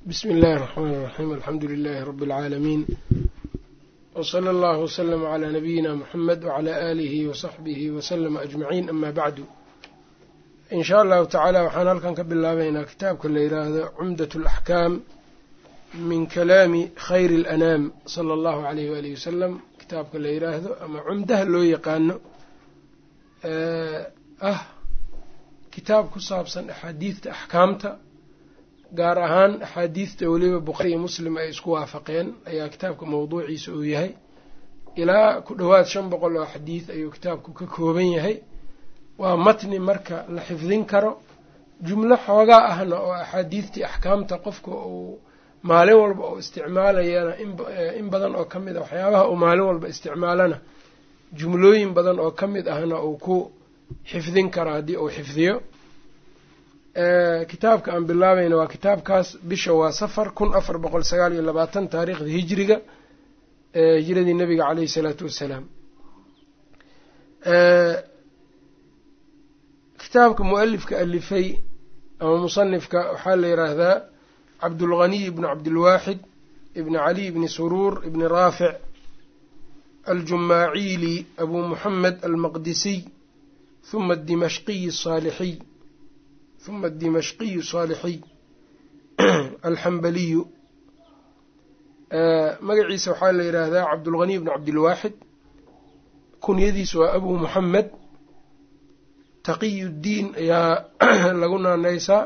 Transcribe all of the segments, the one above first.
bsmi اllahi الرحmn الرaxيm alxamdu لilh rb العaalamiin wslى اllah wslm عlى nabiyina mxamed wعlى آlih وصaxbih wslm aجmaعin ama bacdu in sha allahu tacaala waxaan halkan ka bilaabaynaa kitaabka la yiraahdo cumdaة اlaxkaam min kalaami khayr اlanaam slى اllahu عalayh walih wasalam kitaabka la yiraahdo ama cumdaha loo yaqaano ah kitaab ku saabsan axaadiidta axkaamta gaar ahaan axaadiidta weliba bukhaari iyo muslim ay isku waafaqeen ayaa kitaabka mawduuciisa uu yahay ilaa ku dhowaad shan boqol oo xadiid ayuu kitaabku ka kooban yahay waa matni marka la xifdin karo jumlo xoogaa ahna oo axaadiidtii axkaamta qofka uu maalin walba oo isticmaalayana in badan oo ka mid a waxyaabaha uu maalin walba isticmaalana jumlooyin badan oo ka mid ahna uu ku xifdin karo haddii uu xifdiyo kitaabka aan bilaabayna waa kitaabkaas bisha waa safar kun afar boqol sagaal iyo labaatan taariikhda hijriga hijiradii nabiga caleyhi isalaatu wassalaam kitaabka mu-alifka alifay ama musanifka waxaa la yiraahdaa cabdulghaniy ibni cabdilwaaxid ibni caliy ibni suruur ibni raafic aljumaaciili abu muxamed almaqdisiy huma adimashqiyi asaalixiy huma adimashqiyu saalixiy alxambaliyu magaciisa waxaa la yidhaahdaa cabdulghaniy bn cabdilwaaxid kunyadiisa waa abu muxamed taqiy ddiin ayaa lagu naanaysaa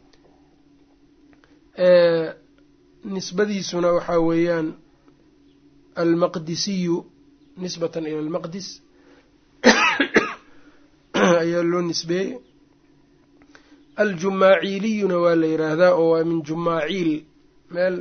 nisbadiisuna waxaa weeyaan almaqdisiyu nisbatan ila almaqdis ayaa loo nisbeeyey aljumaaciiliyuna waa la yiraahdaa oo waa min jumaaciil meel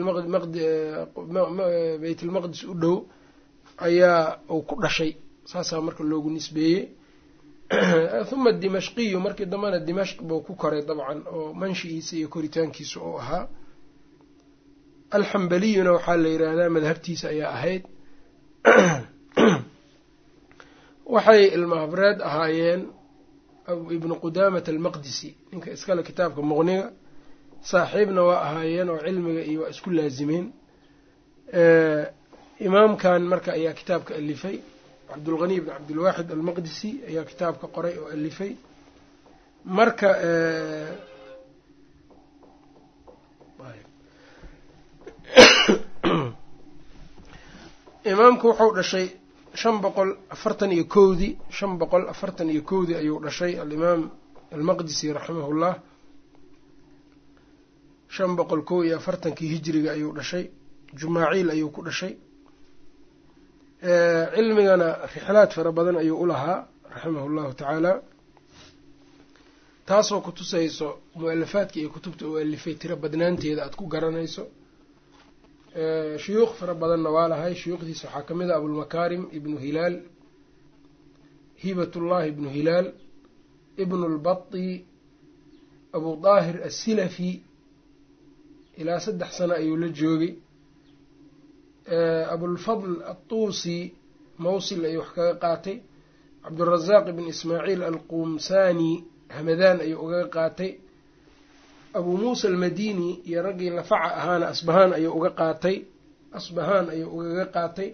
beytalmaqdis u dhow ayaa uu ku dhashay saasaa marka loogu nisbeeyey huma dimashqiyu markii dambena dimashq buu ku koray dabcan oo manshigiisa iyo koritaankiisa uu ahaa alxambaliyuna waxaa la yiraahdaa madhabtiisa ayaa ahayd waxay ilmahabreed ahaayeen ibnu qudaamat almaqdisi ninka iskale kitaabka muqniga saaxiibna waa ahaayeen oo cilmiga iyo waa isku laazimeen imaamkan marka ayaa kitaabka alifay cabdulghaniy bn cabdilwaaxid almaqdisi ayaa kitaabka qoray oo alifay marka imaamku wuxuu dhashay shan boqol afartan iyo kowdii shan boqol afartan iyo kowdii ayuu dhashay alimaam almaqdisi raximahullah shan boqol kow iyo afartankii hijriga ayuu dhashay jumaaciil ayuu ku dhashay cilmigana rixlaad fara badan ayuu u lahaa raximahu llahu tacaala taasoo ku tusayso mu-alafaadka iyo kutubta uu alifay tiro badnaanteeda aada ku garanayso shuyuukh fara badanna waa lahay shuyuukhdiisa waxaa kamid ah abulmakaarim ibnu hilaal hibatullahi ibnu hilaal ibnu lbati abu daahir assilafi ilaa saddex sano ayuu la joogay abulfadl atuusi mawsil ayuu wax kaga qaatay cabdurazaaq ibn ismaaciil alqumsani hamadaan ayuu ugaga qaatay abuu muusa almadini iyo raggii lafaca ahaana asbahaan ayuu uga qaatay asbahaan ayuu ugaga qaatay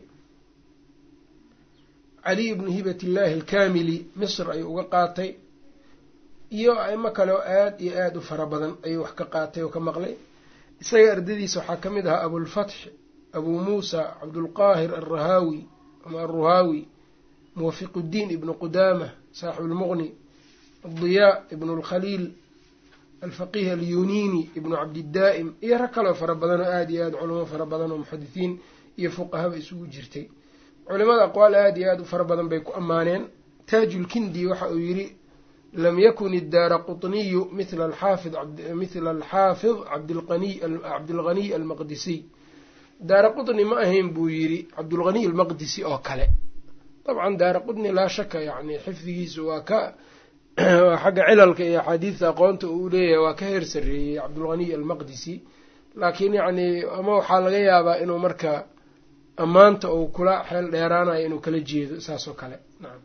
caliy ibnu hibat illaahi alkamili misr ayuu uga qaatay iyo aimo kale oo aada iyo aada u fara badan ayuu wax ka qaatay oo ka maqlay isaga ardadiisa waxaa ka mid ahaa abulfatx abuu muusa cabdulqaahir alrahaawi ama alruhaawi muwafiquddiin ibnu qudaama saaxibu lmuqni adiyaa ibnu lkhaliil alfaqiih alyuniini ibnu cabdidaa'im iyo rag kaloo fara badan oo aada iyo aada culamo fara badan oo muxadisiin iyo fuqahaba isugu jirtay culimada aqwaal aada iyo aada u fara badan bay ku ammaaneen taajulkindi waxa uu yidhi lam yakun iddaara qutniyu mila alxaafid mithla alxaafid cabdilghaniy almaqdisiy daara qutni ma ahayn buu yidhi cabdulghaniy almaqdisi oo kale dabcan daara qutni laa shaka yani xifdigiisu waa ka xagga cilalka iyo axaadiidta aqoonta uu leeyahay waa ka heer sarreeyey cabdulghaniy almaqdisi laakiin yacni ama waxaa laga yaabaa inuu marka ammaanta uu kula xeel dheeraanayo inuu kala jeedo saas oo kale nacam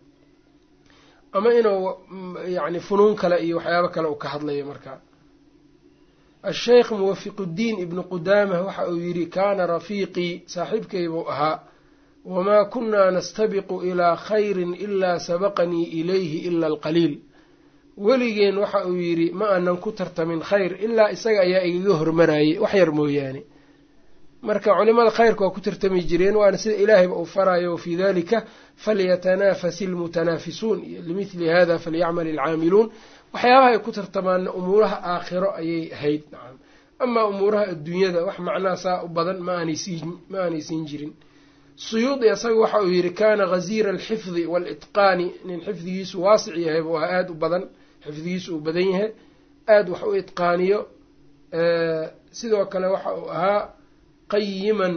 ama inuu yacni funuun kale iyo waxyaabo kale uu ka hadlayo marka asheykh muwafiquddiin ibnu qudaamah waxa uu yidhi kaana rafiiqii saaxiibkaybuu ahaa wamaa kunnaa nastabiqu ilaa khayrin ilaa sabaqanii ilayhi ila alqaliil weligeen waxa uu yidhi ma aanan ku tartamin khayr ilaa isaga ayaa igaga hormarayay wax yar mooyaane marka culimada khayrka waa ku tartami jireen waana sida ilaahayba uu farayo wafii dalika falyatanaafasi almutanaafisuun limithli hada falyacmal alcaamiluun waxyaabaha ay ku tartamaanna umuuraha aakhiro ayay ahayd nacam amaa umuuraha adduunyada wax macnaha saa u badan ma aanay siin jirin suyuudi isaga waxa uu yidhi kaana ghaziira alxifdi waalitqaani nin xifdigiisu waasic yahay buu ahaa aada u badan xifdigiisu uu badan yahay aada wax u itqaaniyo sidoo kale waxa uu ahaa qayiman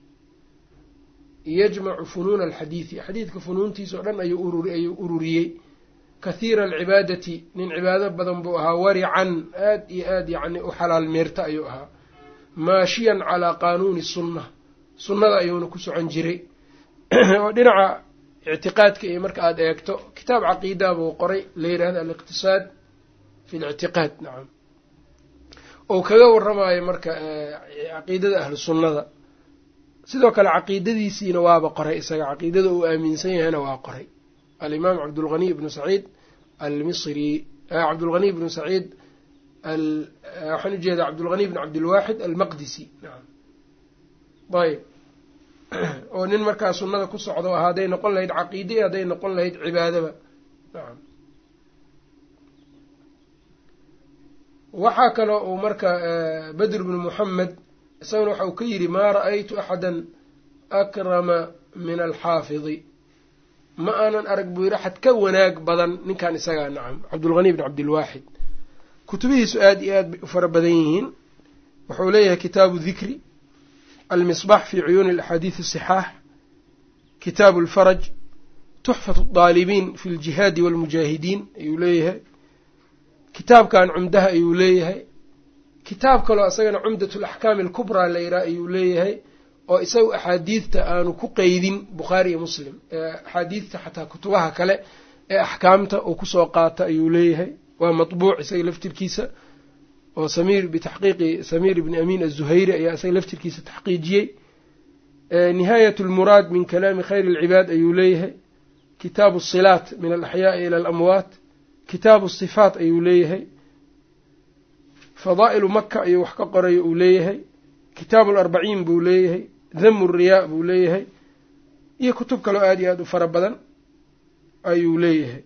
yajmacu funuuna alxadiidi xadiidka funuuntiisa o dhan ayuu ayuu ururiyey kathiira alcibaadati nin cibaado badan buu ahaa warican aad iyo aad yacni u xalaal meerta ayuu ahaa maashiyan calaa qaanuuni sunna sunnada ayuuna ku socon jiray oo dhinaca ictiqaadka iyo marka aada eegto kitaab caqiida buu qoray la yidhahdo aliqtisaad fi lictiqaad nacam ou kaga waramayo marka caqiidada ahlu sunnada sidoo kale caqiidadiisiina waaba qoray isaga caqiidada uu aaminsan yahayna waa qoray alimaam cabdulghani ibnu saciid almisri cabdulghani ibnu saciid waxaan ujeedaa cabdulghani ibn cabdilwaaxid almaqdisi nacam ayb oo nin markaa sunnada ku socdo ah hadday noqon lahayd caqiide iyo hadday noqon lahayd cibaadaba nacam waxaa kaloo uu marka badr bnu muxamed isaguna waxa uu ka yidhi maa ra'aytu axada akrama min alxaafidi ma aanan arag buu yidhi axad ka wanaag badan ninkan isagaa nacam cabdulghani bn cabdilwaaxid kutubihiisu aada iyo aad bay u fara badan yihiin wuxuu leeyahay kitaabu dikri almisbax fi cuyuuni alaxaadiid asixaax kitaabu alfaraj tuxfat daalibiin fi ljihaadi walmujaahidiin ayuu leeyahay kitaabkan cumdaha ayuu leeyahay kitaab kaloo isagana cumdat alaxkaami alkubraa la yidhaha ayuu leeyahay oo isagu axaadiidta aanu ku qeydin bukhaari iyo muslim axaadiidta xataa kutubaha kale ee axkaamta uu kusoo qaata ayuu leeyahay waa matbuuc isaga laftirkiisa oo samiir bitaxqiiqi samiir ibni amiin azuhayri ayaa isaga laftirkiisa taxqiijiyey nihaayat lmuraad min kalaami khayr alcibaad ayuu leeyahay kitaabu asilaat min alaxyaai ila alamwaat kitaabu sifaat ayuu leeyahay fadaa'ilu maka ayuu wax ka qorayo uu leeyahay kitaabu alarbaciin buu leeyahay dhamu riyaa buu leeyahay iyo kutub kaloo aada iyo aada u fara badan ayuu leeyahay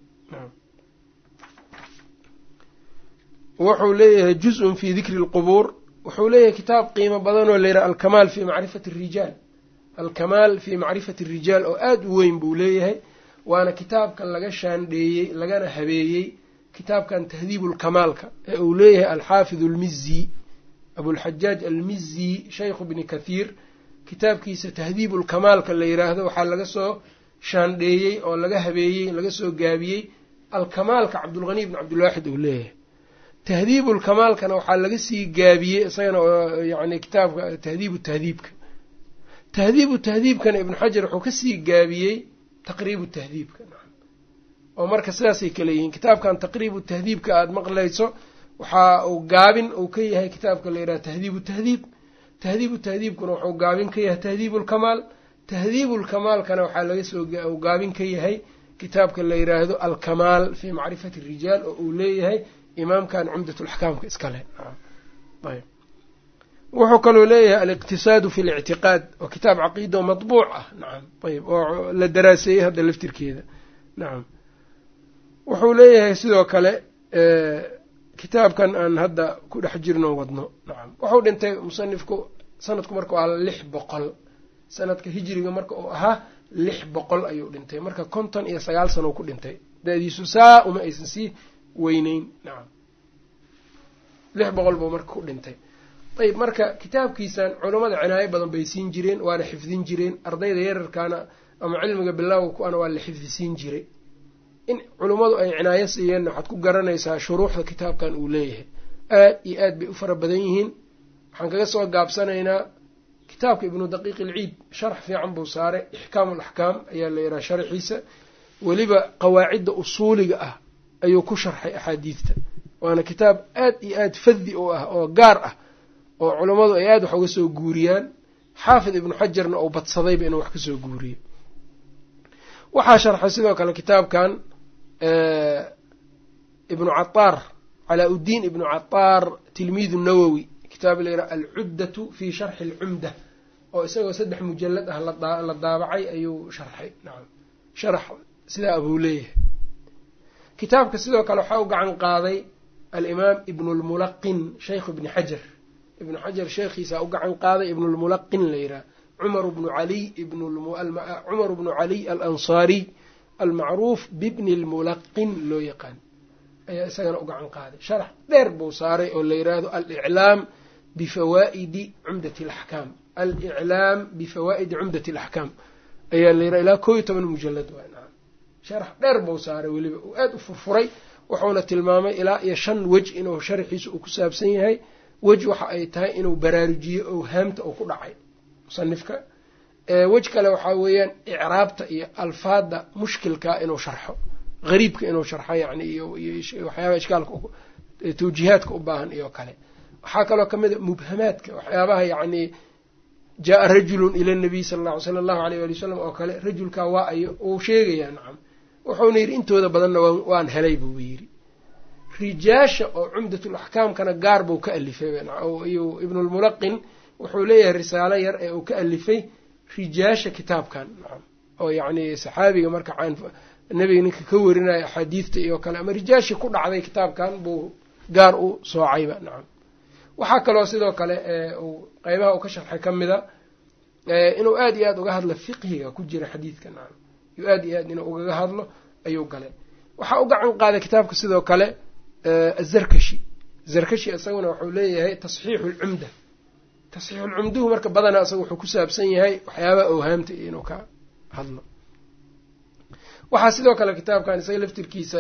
wuxuu leeyahay juz-un fi dikri lqubuur wuxuu leeyahay kitaab qiimo badan oo layidhaha alkamaal fi macrifati rijaal alkamaal fi macrifati rijaal oo aada u weyn buu leeyahay waana kitaabkan laga shaandheeyey lagana habeeyey kitaabkan tahdiibu lkamaalka ee uu leeyahay alxaafid almizi abulxajaaj almizi shaykhu bni kathiir kitaabkiisa tahdiibu lkamaalka la yidhaahdo waxaa laga soo shaandheeyey oo laga habeeyey laga soo gaabiyey alkamaalka cabdulghani ibn cabdilwaaxid uu leeyahay tahdiibu lkamaalkana waxaa laga sii gaabiyey isagana oo yani kitaabka tahdiibu tahdiibka tahdiibu tahdiibkana ibnu xajar wuxuu kasii gaabiyey taqriibu tahdiibka oo marka sidaasay kale yihiin kitaabkan taqriibu tahdiibka aada maqlayso waxa uu gaabin uu ka yahay kitaabka la yidhaha tahdiibu tahdiib tahdiibu tahdiibkuna wuxuu gaabin ka yahay tahdiibu lkamaal tahdiibu lkamaalkana waxaa laga soo uu gaabin ka yahay kitaabka la yidhaahdo alkamaal fii macrifati rijaal oo uu leeyahay imaamkan cumdatulaxkaamka iskale ayb wuxuu kaloo leeyahay aliqtisaadu fi lictiqaad oo kitaab caqiida oo matbuuc ah nacam ayb oo la daraaseeyey hadda laftirkeeda nacam wuxuu leeyahay sidoo kale kitaabkan aan hadda ku dhex jirno wadno nacam wuxuu dhintay musanifku sanadku marka waa lix boqol sanadka hijriga marka uu ahaa lix boqol ayuu dhintay marka konton iyo sagaal sano ku dhintay da-diisu saa uma aysan sii weyneyn nacam lix boqol buu marka ku dhintay ayb marka kitaabkiisan culammada cinaayo badan bay siin jireen waana xifdin jireen ardayda yararkaana ama cilmiga bilowga ku-ana waa la xifdisiin jiray in culummadu ay cinaayo siiyeenna waxaad ku garanaysaa shuruuxda kitaabkan uu leeyahay aad iyo aad bay u fara badan yihiin waxaan kaga soo gaabsanaynaa kitaabka ibnu daqiiq ilciid sharax fiican buu saaray ixkaamu alaxkaam ayaa la yidhaha sharaxiisa weliba qawaacidda usuuliga ah ayuu ku sharxay axaadiidta waana kitaab aad iyo aad fadi u ah oo gaar ah oo culammadu ay aada wax uga soo guuriyaan xaafid ibnu xajarna uu badsadayba inuu wax ka soo guuriyo waxaa sharxay sidoo kale kitaabkan ibnu cataar calaa uddiin ibnu cataar tilmiidu nawowi kitaab layidhaha alcuddatu fi sharxi alcumda oo isagoo saddex mujalad ah la daabacay ayuu sharxay nacam sharax sidaa abuu leeyahay kitaabka sidoo kale waxaa u gacan qaaday alimaam ibnu lmulaqin shaykhu ibni xajar ibnu xajar sheekhiisaa u gacan qaaday ibnulmulaqin la yidhaha cumar bnu caliy cumar bnu caliy alansaariy almacruuf bibni lmulaqin loo yaqaan ayaa isagana u gacan qaaday sharax dheer buu saaray oo la yidhaahdo aliclaam bifawaa'idi cumdati alaxkaam aliclaam bifawaa'idi cumdati alaxkaam ayaa la yidhaha ilaa koo iyo toban mujalad waa nacam sharax dheer buu saaray weliba uu aada u furfuray wuxuuna tilmaamay ilaa iyo shan wej inuu sharxiisa uu ku saabsan yahay wej waxa ay tahay inuu baraarujiyo oo haamta uu ku dhacay musanifka wej kale waxaa weeyaan icraabta iyo alfaada mushkilkaa inuu sharxo gariibka inuu sharxo yani iyo waxyaabaha ishkaalka tawjiihaadka u baahan iyo kale waxaa kaloo kamid a mubhamaadka waxyaabaha yacni jaa-a rajulun ila nabiy sala alla sala allahu aleyh wali wasalam oo kale rajulkaa waa ayo uu sheegayaa nacam wuxuuna yidhi intooda badanna waan helay buu yidhi rijaasha oo cumdatul axkaamkana gaar buu ka alifay iyo ibnulmulaqin wuxuu leeyahay risaalo yar ee uu ka alifay rijaasha kitaabkan nacam oo yacni saxaabiga marka nebiga ninka ka warinaya axaadiidta iyo kale ama rijaashii ku dhacday kitaabkan buu gaar u soocayba nacam waxaa kaloo sidoo kale uu qeybaha uu ka sharxay ka mida inuu aada iyo aada uga hadlo fiqhiga ku jira xadiidka nacam iyuu aada iyo aad inuu ugaga hadlo ayuu galay waxaa u gacan qaaday kitaabka sidoo kale azarkashi zarkashi isaguna wuxuu leeyahay tasxiixu lcumda tasxiixulcumduhu marka badanaa isaga wuxuu ku saabsan yahay waxyaabaha owhaamta iyo inuu ka hadlo waxaa sidoo kale kitaabkan isaga laftirkiisa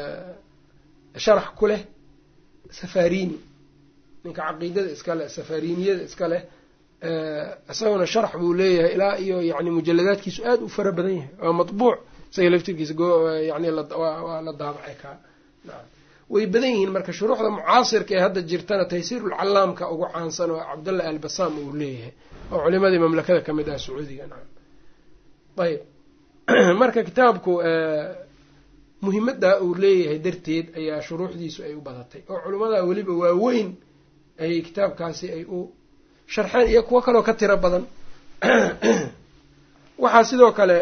sharax ku leh safarini ninka caqiidada iska leh safariniyada iska leh isaguna sharax buu leeyahay ilaa iyo yani mujaladaadkiisu aada u fara badan yahay waa matbuuc isaga laftirkiisa yani waa la daabacay kaa naam way badan yihiin marka shuruuxda mucaasirka ee hadda jirtana taysiirulcalaamka ugu caansan oo cabdullah albasam uu leeyahay oo culimadii mamlakada ka mid ah sacuudiga nacam ayb marka kitaabku muhimaddaa uu leeyahay darteed ayaa shuruuxdiisu ay u badatay oo culimmada weliba waaweyn ayay kitaabkaasi ay u sharxeen iyo kuwo kaloo ka tiro badan waxaa sidoo kale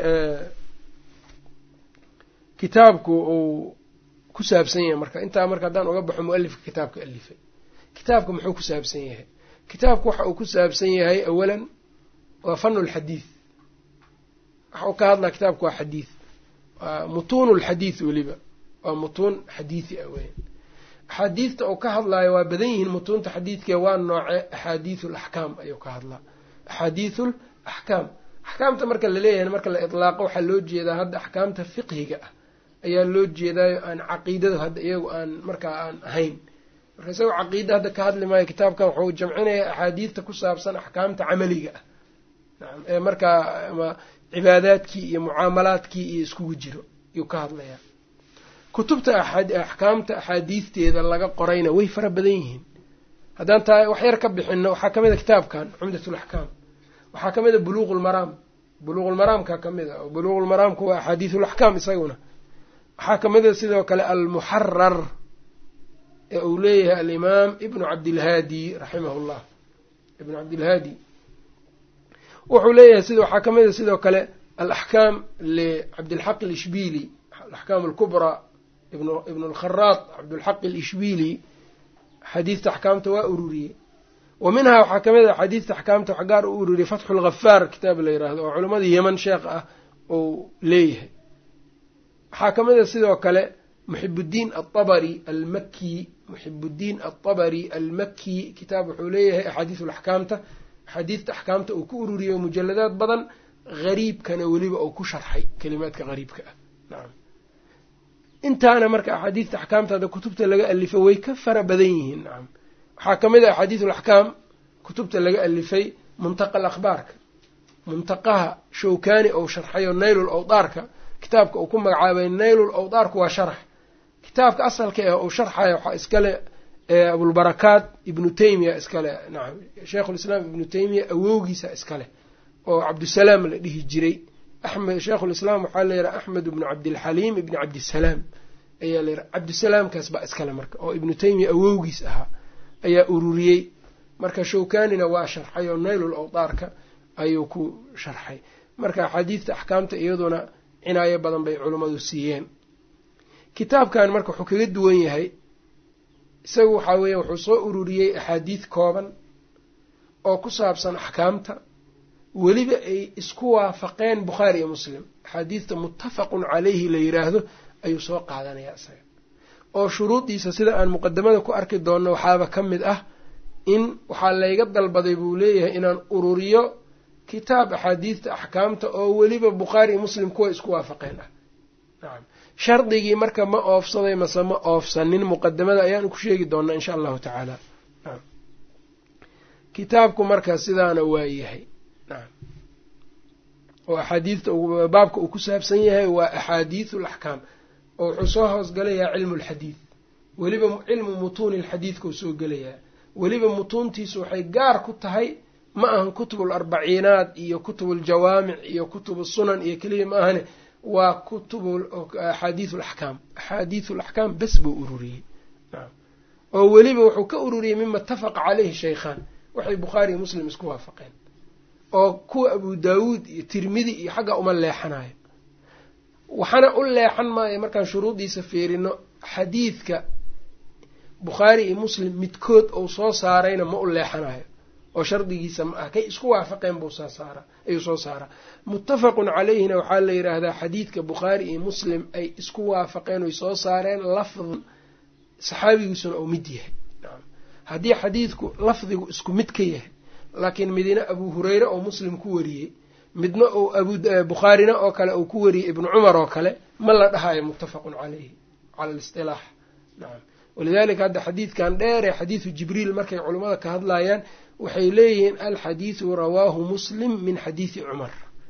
kitaabku uu ku saabsan yahay marka intaa marka haddaan uga baxo mualifka kitaabka alifay kitaabka muxuu ku saabsan yahay kitaabku waxa uu ku saabsan yahay awalan waa fanu lxadiid waxa uu ka hadlaa kitaabku waa xadiid waa mutuunu lxadiid weliba waa mutuun xadiidi ah weyan axaadiidta uu ka hadlaayo waa badan yihiin mutuunta xadiidkee waa nooce axaadiidu laxkaam ayuu ka hadlaa axaadiidu l axkaam axkaamta marka laleeyahay marka la itlaaqo waxaa loo jeedaa hadda axkaamta fiqhiga ah ayaa loo jeedaayo aan caqiidada hadda iyagu aan markaa aan ahayn marka isagoo caqiida hadda ka hadli maayo kitaabkan wuxuu jamcinayaa axaadiidta ku saabsan axkaamta camaliga ah nacam ee markaa ama cibaadaadkii iyo mucaamalaadkii iyo iskugu jiro yuu ka hadlayaa kutubta axkaamta axaadiisteeda laga qorayna way fara badan yihiin haddaan taa wax yar ka bixino waxaa ka mid a kitaabkan cumdatulaxkaam waxaa ka mid a buluuqulmaraam buluuqulmaraamka ka mid a oo buluuqulmaraamku waa axaadiisulaxkaam isaguna waxaa ka mid a sidoo kale almuxarar ee uu leeyahay alimaam ibnu cabdilhaadi raximahu llah ibnu cabdilhaadi wuxuu leeyahay sida waxaa ka mid a sidoo kale alaxkaam licabdilxaq alishbili alaxkaam alkubraa ibnu alkharaad cabdulxaq alishbili xadiidta axkaamta waa ururiyey wa minhaa waxaa ka mid a xadiidta axkaamta wax gaar u ururiyey fatxu lghafaar kitaab la yiraahdo oo culammadii yeman sheekh ah uu leeyahay waxaa ka mid a sidoo kale muxibuddiin alabari almaki muxibuddiin alabari almaki kitaab wuxuu leeyahay axaadiisu laxkaamta axaadiidta axkaamta uu ku ururiyey mujaladaad badan hariibkana weliba uu ku sharxay kelimaadka hariibka ah nacam intaana marka axaadiidta axkaamta hadda kutubta laga alifay way ka fara badan yihiin nacam waxaa ka mid a axaadiisu alaxkaam kutubta laga alifay muntaqa alakhbaarka muntaqaha shawkani ou sharxayo naylul awdaarka kitaabka uu ku magacaabay naylul awdaarku waa sharax kitaabka asalka ah uu sharxaya waxaa iskale abulbarakaat ibnu taymiya iskale nacam sheikhulislaam ibnu taymiya awowgiisa iskale oo cabdusalaam la dhihi jiray axmed sheikhulislaam waxaa la yidhaha axmed ibnu cabdilxaliim ibni cabdisalaam ayaa la yidhaha cabdisalaamkaas baa iskale marka oo ibnu taymiya awowgiis ahaa ayaa ururiyey marka shawkanina waa sharxay oo naylul awdaarka ayuu ku sharxay marka axaadiidta axkaamta iyaduna cinaayo badan bay culummadu siiyeen kitaabkan marka wuxuu kaga duwan yahay isagu waxaa weeya wuxuu soo ururiyey axaadiid kooban oo ku saabsan axkaamta weliba ay isku waafaqeen bukhaari iyo muslim axaadiidta muttafaqun caleyhi la yiraahdo ayuu soo qaadanayaa isaga oo shuruudiisa sida aan muqadamada ku arki doonno waxaaba ka mid ah in waxaa layga dalbaday buu leeyahay inaan ururiyo kitaab axaadiidta axkaamta oo weliba bukhaari iyo muslim kuwa isku waafaqeen ah nacam shardigii marka ma oofsaday mase ma oofsanin muqadamada ayaan ku sheegi doonaa insha allahu tacaala nacam kitaabku marka sidaana waa yahay nacam oo axaadiidta baabka uu ku saabsan yahay waa axaadiidu alaxkaam oo wuxuu soo hoosgalayaa cilmu lxadiid weliba cilmu mutuuni lxadiidkau soo gelayaa weliba mutuuntiisu waxay gaar ku tahay ma ahan kutubu larbaciinaat iyo kutubu ljawaamic iyo kutubu sunan iyo keliya ma ahane waa kutubu axaadiidu alaxkaam axaadiidu alaxkaam bes buu ururiyey oo weliba wuxuu ka ururiyey mima itafaqa caleyhi shaykhaan waxay bukhaari iyo muslim isku waafaqeen oo kuwa abu daawuud iyo tirmidi iyo xagga uma leexanayo waxaana u leexan maayo markaan shuruudiisa fiirino xadiidka bukhaari iyo muslim midkood uu soo saarayna ma u leexanayo oo shardigiisa ma ah kay isku waafaqeen buu soo saara ayuu soo saaraa muttafaqun caleyhina waxaa la yidhaahdaa xadiidka bukhaari iyo muslim ay isku waafaqeen oy soo saareen lafdan saxaabigiisuna uu mid yahay haddii xadiidku lafdigu isku mid ka yahay laakiin midina abu hureyre oo muslim ku wariyey midna uu abubukhaarina oo kale uu ku wariyey ibnu cumar oo kale ma la dhahayo muttafaqun caleyhi cala alistilaax nacam walidalika hadda xadiidkan dheer ee xadiidu jibriil markay culummada ka hadlayaan waxay leeyihiin alxadiidu rawaahu muslim min xadiidi cumar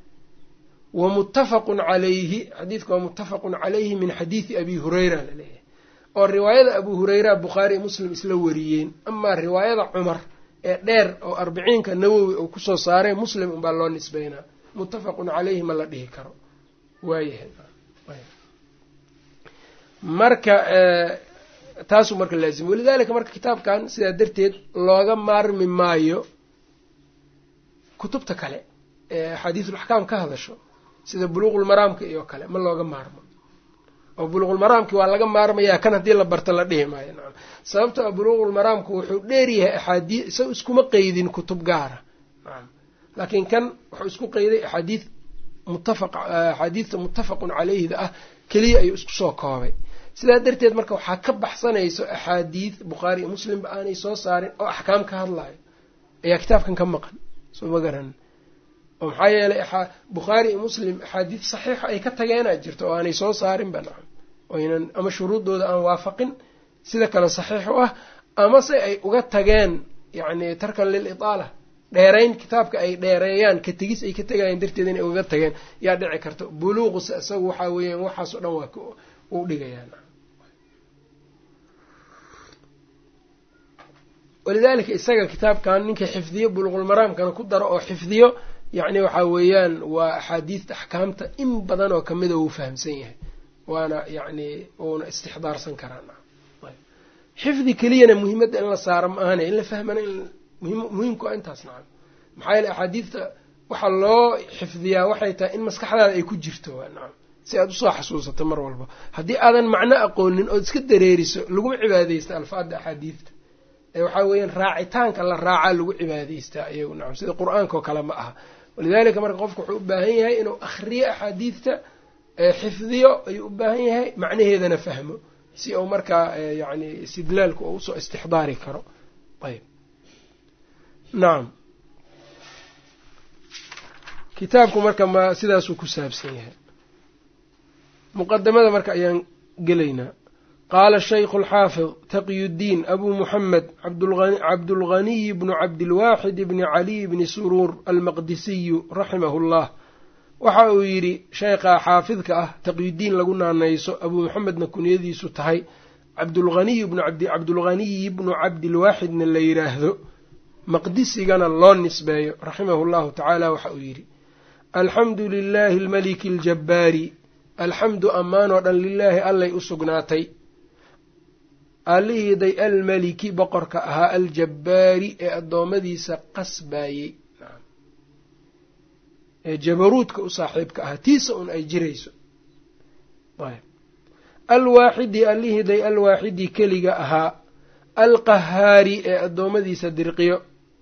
wa muttafaqun calayhi xadiidka waa muttafaqun calayhi min xadiidi abi hureyra laleeyahay oo riwaayada abu hureyra bukhaari muslim isla wariyeen amaa riwaayada cumar ee dheer oo arbiciinka nawowi uu kusoo saaray muslim unbaa loo nisbeynaa muttafaqun caleyhi ma la dhihi karo waayahay marka taasuu marka laazim walidalika marka kitaabkan sidaa darteed looga maarmi maayo kutubta kale ee axaadiisul-axkaam ka hadasho sida buluuqulmaraamka iyo kale ma looga maarmo oo buluuqulmaraamki waa laga maarmayaa kan haddii la barto la dhihi maayo nacam sababto a buluuqulmaraamku wuxuu dheeryahay axaadii isaga iskuma qeydin kutub gaara nacam laakiin kan wuxuu isku qeyday axaadiid muttafaq axaadiidta muttafaqun caleyhida ah keliya ayuu isku soo koobay sidaa darteed marka waxaa ka baxsanayso axaadiid bukhaari iyo muslimba aanay soo saarin oo axkaam ka hadlayo ayaa kitaabkan ka maqan soo ma garan oo maxaa yeelay bukhaari iyo muslim axaadiid saxiixa ay ka tageenaa jirto oo aanay soo saarinba nacam oynan ama shuruuddooda aan waafaqin sida kale saxiix u ah amase ay uga tageen yacni tarkan lil itaala dheerayn kitaabka ay dheereeyaan ka tegis ay ka tegayeen darteed inay uga tageen yaa dhici karta buluuquse isagu waxaa weeyaan waxaas o dhan waa u dhigayaa walidaalika isaga kitaabkan ninka xifdiyo buluuqulmaraamkana ku daro oo xifdiyo yacni waxaa weeyaan waa axaadiidta axkaamta in badan oo kamida wuu fahamsan yahay waana yacni uuna istixdaarsan karaa xifdi keliyana muhiimadda in la saaro ma ahane in la fahmana muhiimku a intaas nacam maxaa yeele axaadiidta waxaa loo xifdiyaa waxay tahay in maskaxdaada ay ku jirto nacam si aad usoo xasuusato mar walba haddii aadan macno aqoonin ood iska dareeriso laguma cibaadeysta alfaadda axaadiidta ee waxaa weeyaan raacitaanka la raacaa lagu cibaadaystaa iyagu nacam sida qur-aanka oo kale ma aha walidaalika marka qofku wuxuu u baahan yahay inuu akhriyo axaadiidta xifdiyo ayuu u baahan yahay macnaheedana fahmo si uu markaa yacni istidlaalku uu usoo istixdaari karo ayb nacam kitaabku marka ma sidaasuu ku saabsan yahay muqadamada marka ayaan gelaynaa qaala shaykhu alxaafid taqiyuddiin abuu muxamed cabdulghaniy bnu cabdilwaaxid bni caliy bni suruur almaqdisiyu raximahu llah waxa uu yidhi sheekha xaafidka ah taqyudiin lagu naanayso abuu maxamedna kunyadiisu tahay cabdulghaniy bnu abd cabdulghaniyi bnu cabdilwaaxidna la yidhaahdo maqdisigana loo nisbeeyo raximahu llahu tacaala waxa uu yidhi alxamdu lilaahi almaliki aljabbaari alxamdu ammaanoo dhan lilaahi allay u sugnaatay allihiiday almaliki boqorka ahaa aljabbaari ee addoommadiisa qasbaayey ee jabaruudka u saaxiibka ahaa tiisa un ay jirayso alwaaxidi allihiiday alwaaxidi keliga ahaa alqahaari ee addoommadiisa dirqiyo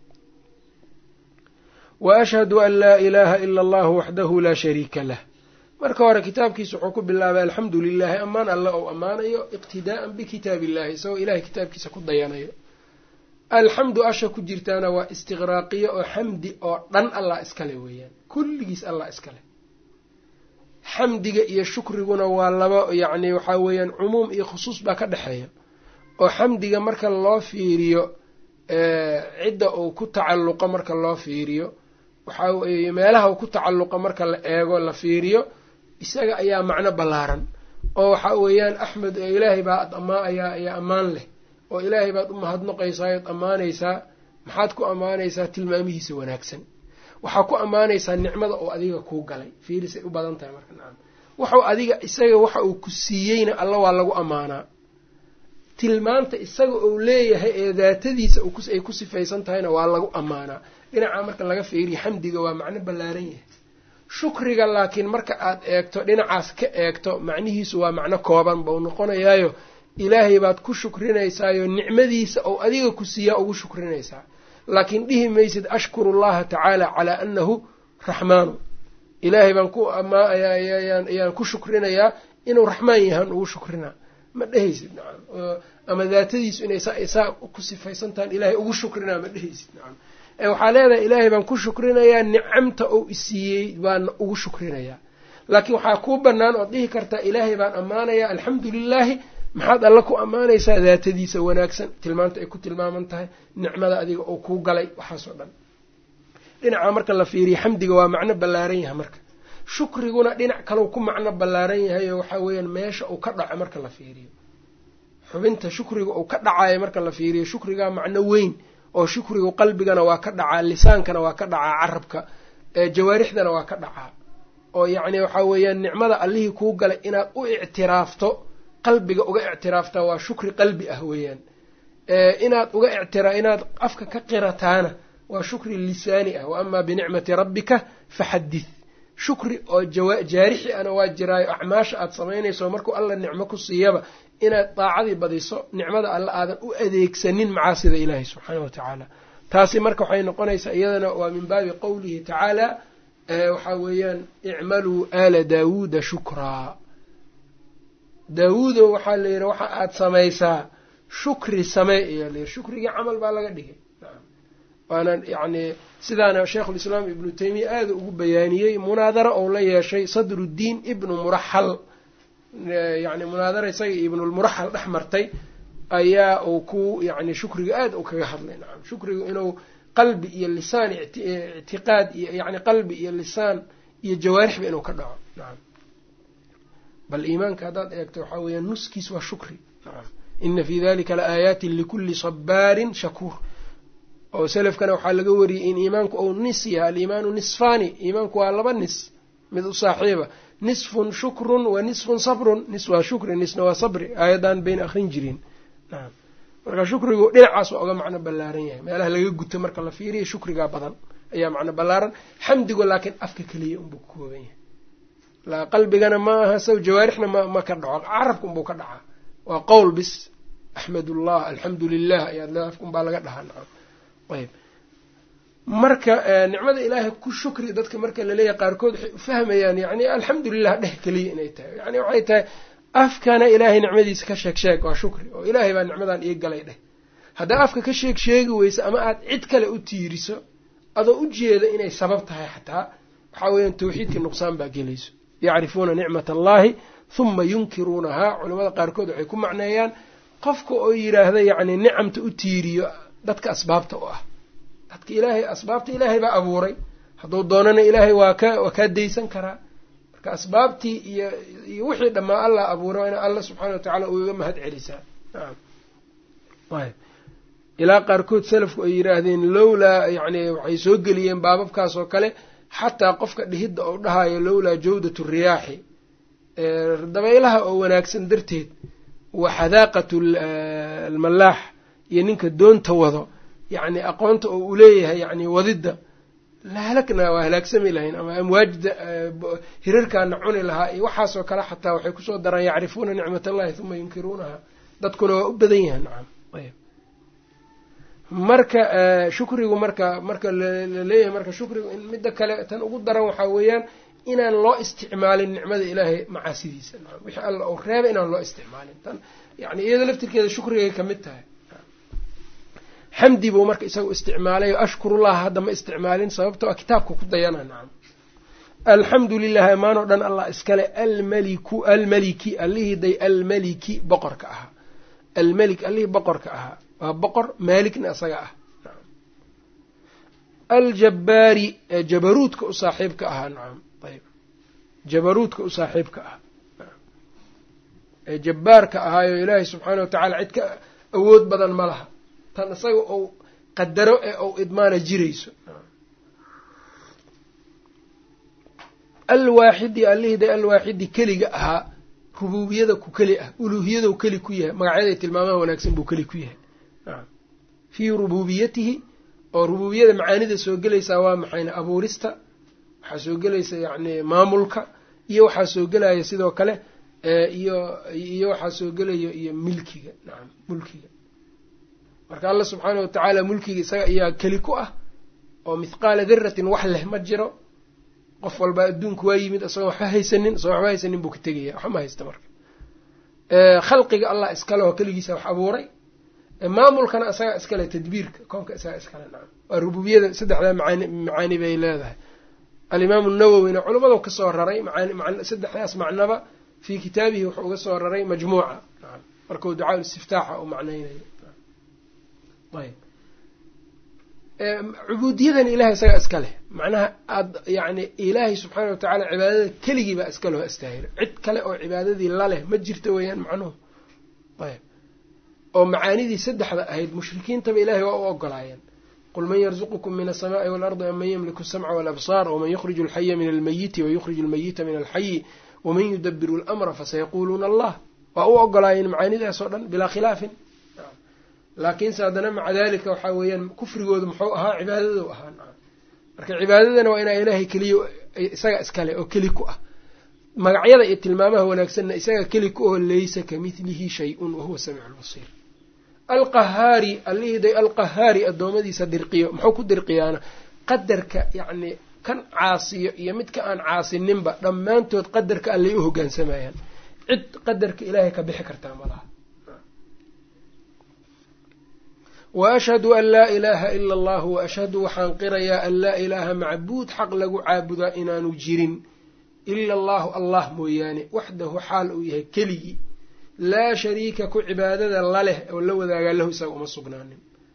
wa ashhadu an laa ilaaha ila allahu waxdahu laa shariika lah marka hore kitaabkiisa wuxuu ku bilaabay alxamdu lilaahi ammaan alle ou ammaanayo iqtidaa'an bikitaab illahi isagoo ilahay kitaabkiisa ku dayanayo alxamdu asha ku jirtaana waa istiqraaqiyo oo xamdi oo dhan allah iskale weeyaan kulligiis allah iskale xamdiga iyo shukriguna waa laba yacni waxaa weeyaan cumuum iyo khusuus baa ka dhexeeya oo xamdiga marka loo fiiriyo cidda uu ku tacalluqo marka loo fiiriyo waxaa weeye meelaha uu ku tacalluqo marka la eego la fiiriyo isaga ayaa macno ballaaran oo waxaa weeyaan axmed oo ilaahay baa ad amaa ayaa ayaa ammaan leh oo ilaahay baad u mahadnaqaysaa oad ammaanaysaa maxaad ku ammaanaysaa tilmaamihiisa wanaagsan waxaa ku ammaanaysaa nicmada oo adiga kuu galay fiirisay u badan tahay marka nacam waxau adiga isaga waxa uu ku siiyeyna alla waa lagu ammaanaa tilmaanta isaga uu leeyahay ee daatadiisa ay ku sifaysan tahayna waa lagu ammaanaa dhinaca marka laga fiiriyo xamdiga waa macno ballaaran yahay shukriga laakiin marka aad eegto dhinacaas ka eegto macnihiisu waa macno kooban bau noqonayaayo ilaahay baad ku shukrinaysaayoo nicmadiisa ou adiga ku siiyaa ugu shukrinaysaa laakiin dhihi maysid ashkuru llaha tacaala calaa annahu raxmaanu ilaahay baan ku ayaan ku shukrinayaa inuu raxmaan yahaan ugu shukrinaa ma dhehaysid nacam ama daatadiisu inay saa ku sifaysan tahan ilaahay ugu shukrinaa ma dhehaysid nacam waxaa leedahay ilaahay baan ku shukrinayaa nicamta ou isiiyey baana ugu shukrinayaa laakiin waxaa kuu bannaan ood dhihi kartaa ilaahay baan ammaanayaa alxamdu lilaahi maxaad alla ku ammaanaysaa daatadiisa wanaagsan tilmaanta ay ku tilmaaman tahay nicmada adiga oo kuu galay waxaasoo dhan dhinaca marka la fiiriyo xamdiga waa macno ballaaran yahay marka shukriguna dhinac kalau ku macno ballaaran yahay oo waxaa weeyaan meesha uu ka dhaco marka la fiiriyo xubinta shukriga uu ka dhacayo marka la fiiriyo shukrigaa macno weyn oo shukrigu qalbigana waa ka dhacaa lisaankana waa ka dhacaa carabka jawaarixdana waa ka dhacaa oo yacni waxaa weeyaan nicmada allihii kuu galay inaad u ictiraafto qalbiga uga ictiraaftaa waa shukri qalbi ah weeyaan inaad uga ictira inaad afka ka qirataana waa shukri lisaani ah wa amaa binicmati rabbika faxadith shukri oo jaarixi ana waa jiraayo acmaasha aad samaynayso markuu alla nicmo ku siiyaba inaad daacadii badiso nicmada alla aadan u adeegsanin macaasida ilaahi subxaana wa tacaala taasi marka waxay noqonaysaa iyadana waa min baabi qowlihi tacaala waxaa weeyaan icmaluu aala daawuuda shukraa daawuudo waxaa la yidhi waxa aad samaysaa shukri samee ayaa layidhi shukrigii camal baa laga dhigay waana yacni sidaana sheikhulislaam ibnu taymiya aada ugu bayaaniyey munaadaro ou la yeeshay sadruddiin ibnu muraxal yacni munaadara isaga ibnulmuraxal dhex martay ayaa uu ku yacni shukriga aada u kaga hadlay nacam shukrigu inuu qalbi iyo lisaan ictiqaad iyo yacni qalbi iyo lisaan iyo jawaarixba inuu ka dhaco nacam bal iimaanka haddaad eegto waxaa weeyaan nuskiis waa shukri nacam ina fii dalika la aayaatin likulli sabaarin shakuur oo selafkana waxaa laga wariyey in iimaanku ou nis yahay aliimaanu nisfaani iimaanku waa laba nis mid u saaxiiba nisfun shukrun wa nisfun sabrun nis waa shukri nisna waa sabri aayaddan bayna akrin jirin nacam marka shukrigu dhinacaas waa uga macno ballaaran yahay meelaha laga guto marka la fiiriya shukrigaa badan ayaa macno ballaaran xamdigu laakiin afka keliya unbuu ka kooban yahay qalbigana ma aha saw jawaarixna ma ma ka dhaco carabka unbuu ka dhacaa waa qowl bis axmedullah alxamdu lilah ayaad le afka unbaa laga dhahaa nacam ayb marka nicmada ilaahay ku shukri dadka marka laleeyahay qaarkood waxay ufahmayaan yani alxamdulilah dheh keliya inay tahay yani waxay tahay afkana ilaahay nicmadiisa ka sheeg sheeg waa shukri oo ilaahay baa nicmadan ii galay dheh haddaa afka ka sheeg sheegi weyso ama aad cid kale u tiiriso adoo u jeeda inay sabab tahay xataa waxaa weeyaan tawxiidkii nuqsaan baa gelayso yacrifuuna nicmat allahi huma yunkiruunahaa culamada qaarkood waxay ku macneeyaan qofka oo yidhaahda yacni nicamta u tiiriyo dadka asbaabta u ah dadka ilaahay asbaabta ilaahay baa abuuray hadduu doonana ilaahay waa ka waa kaa daysan karaa marka asbaabtii iyo iyo wixii dhammaa allah abuura ina alla subxaana wa tacaala ugaga mahad celisaa nacam ayb ilaa qaarkood salafku ay yidhaahdeen lowlaa yacni waxay soo geliyeen baababkaas oo kale xataa qofka dhihidda oo dhahayo lowlaa jawdatu riyaaxi dabaylaha oo wanaagsan darteed wa xadaaqatu almalaax iyo ninka doonta wado yacni aqoonta oo uu leeyahay yacni wadidda la halagna waa halaagsami lahayn ama amwaajda hirarkaana cuni lahaa iyo waxaasoo kale xataa waxay kusoo daraan yacrifuuna nicmat allahi huma yunkiruunaha dadkuna waa u badan yahan nacam ayb marka shukrigu marka marka laleeyahay marka shukrigu in midda kale tan ugu daran waxaa weeyaan inaan loo isticmaalin nicmada ilaahay macaasidiisa nacam wixii alla uu reeba inaan loo isticmaalin tan yani iyada laftirkeeda shukrigay ka mid tahay xamdi buu marka isagu isticmaalay ashkurullah hadda ma isticmaalin sababto a kitaabka ku dayana nacam alxamdu lilahi amaan oo dhan allah iskale almaliku almaliki allihii day almaliki boqorka ahaa almelik allihii boqorka ahaa waa boqor maaligna isaga ah aljabbaari ee jabaruudka u saaxiibka ahaa nacam ayb jabaruudka u saaxiibka ah ee jabbaarka ahaayo ilaahay subxaana wa tacaala cid ka awood badan ma laha tan isaga ou qadaro ee ou idmaana jirayso alwaaxidi allihida alwaaxidi keliga ahaa rubuubiyada ku keli ah uluuhiyadou keli ku yahay magacyaday tilmaamaha wanaagsan buu keli ku yahay fii rubuubiyatihi oo rubuubiyada macaanida soo gelaysaa waa maxayna abuurista waxaa soo gelaysa yacni maamulka iyo waxaa soo gelaya sidoo kale iyo iyo waxaa soo gelaya iyo milkiga nacam mulkiga marka alla subxaana watacaala mulkiga isaga ayaa keli ku ah oo mithqaala diratin wax leh ma jiro qof walba adduunku waa yimid isagoo waxba haysanin isagoo waxba haysanin buu ka tegaya waxba ma haysta marka khalqiga allah iskale oo keligiisa wax abuuray maamulkana isagaa iskale tadbiirka koonka isagaa iskale nacam waa rububiyada saddexdaa macaani macaani bay leedahay alimaamu nawowina culimmadu ka soo raray macaani saddexdaas macnaba fii kitaabihi wuxuu uga soo raray majmuuca nacam markuu ducaa istiftaaxa uu macnaynayo ayb cubuudiyadan ilahay isagaa iska leh macnaha aad yacni ilaahay subxaana watacaala cibaadada keligii baa iska loo astaahilo cid kale oo cibaadadii laleh ma jirto weeyaan macnuhu ayb oo macaanidii saddexda ahayd mushrikiintaba ilahay waa u ogolaayeen qul man yarzuqukum min asamaai waalardi am man yamliku asamca walabsaar waman yukhriju alxaya min almayiti wayukhriju almayita min alxayi waman yudabiru lamra fasayaquuluuna allah waa u ogolaayeen macaanidaas oo dhan bilaa khilaafin laakiinse haddana maca dalika waxaa weeyaan kufrigoodu muxuu ahaa cibaadadu ahaa nacam marka cibaadadana waa inaa ilaahay keliya isaga iskale oo keli ku ah magacyada iyo tilmaamaha wanaagsanna isaga keli ku oo laysa kamidlihi shay-un wahuwa samiicu lbasiir alqahaari allihiiday alqahaari addoommadiisa dirqiyo muxuu ku dirqiyaana qadarka yacni kan caasiyo iyo midka aan caasininba dhammaantood qadarka allay u hogaansamayaan cid qadarka ilaahay ka bixi kartaa malaha wa ashhadu an laa ilaaha ila allahu wa ashhadu waxaan qirayaa an laa ilaaha macbuud xaq lagu caabudaa inaanu jirin ila allahu allah mooyaane waxdahu xaal uu yahay keligii laa shariika ku cibaadada laleh oo la wadaagaa lahu isaga uma sugnaanin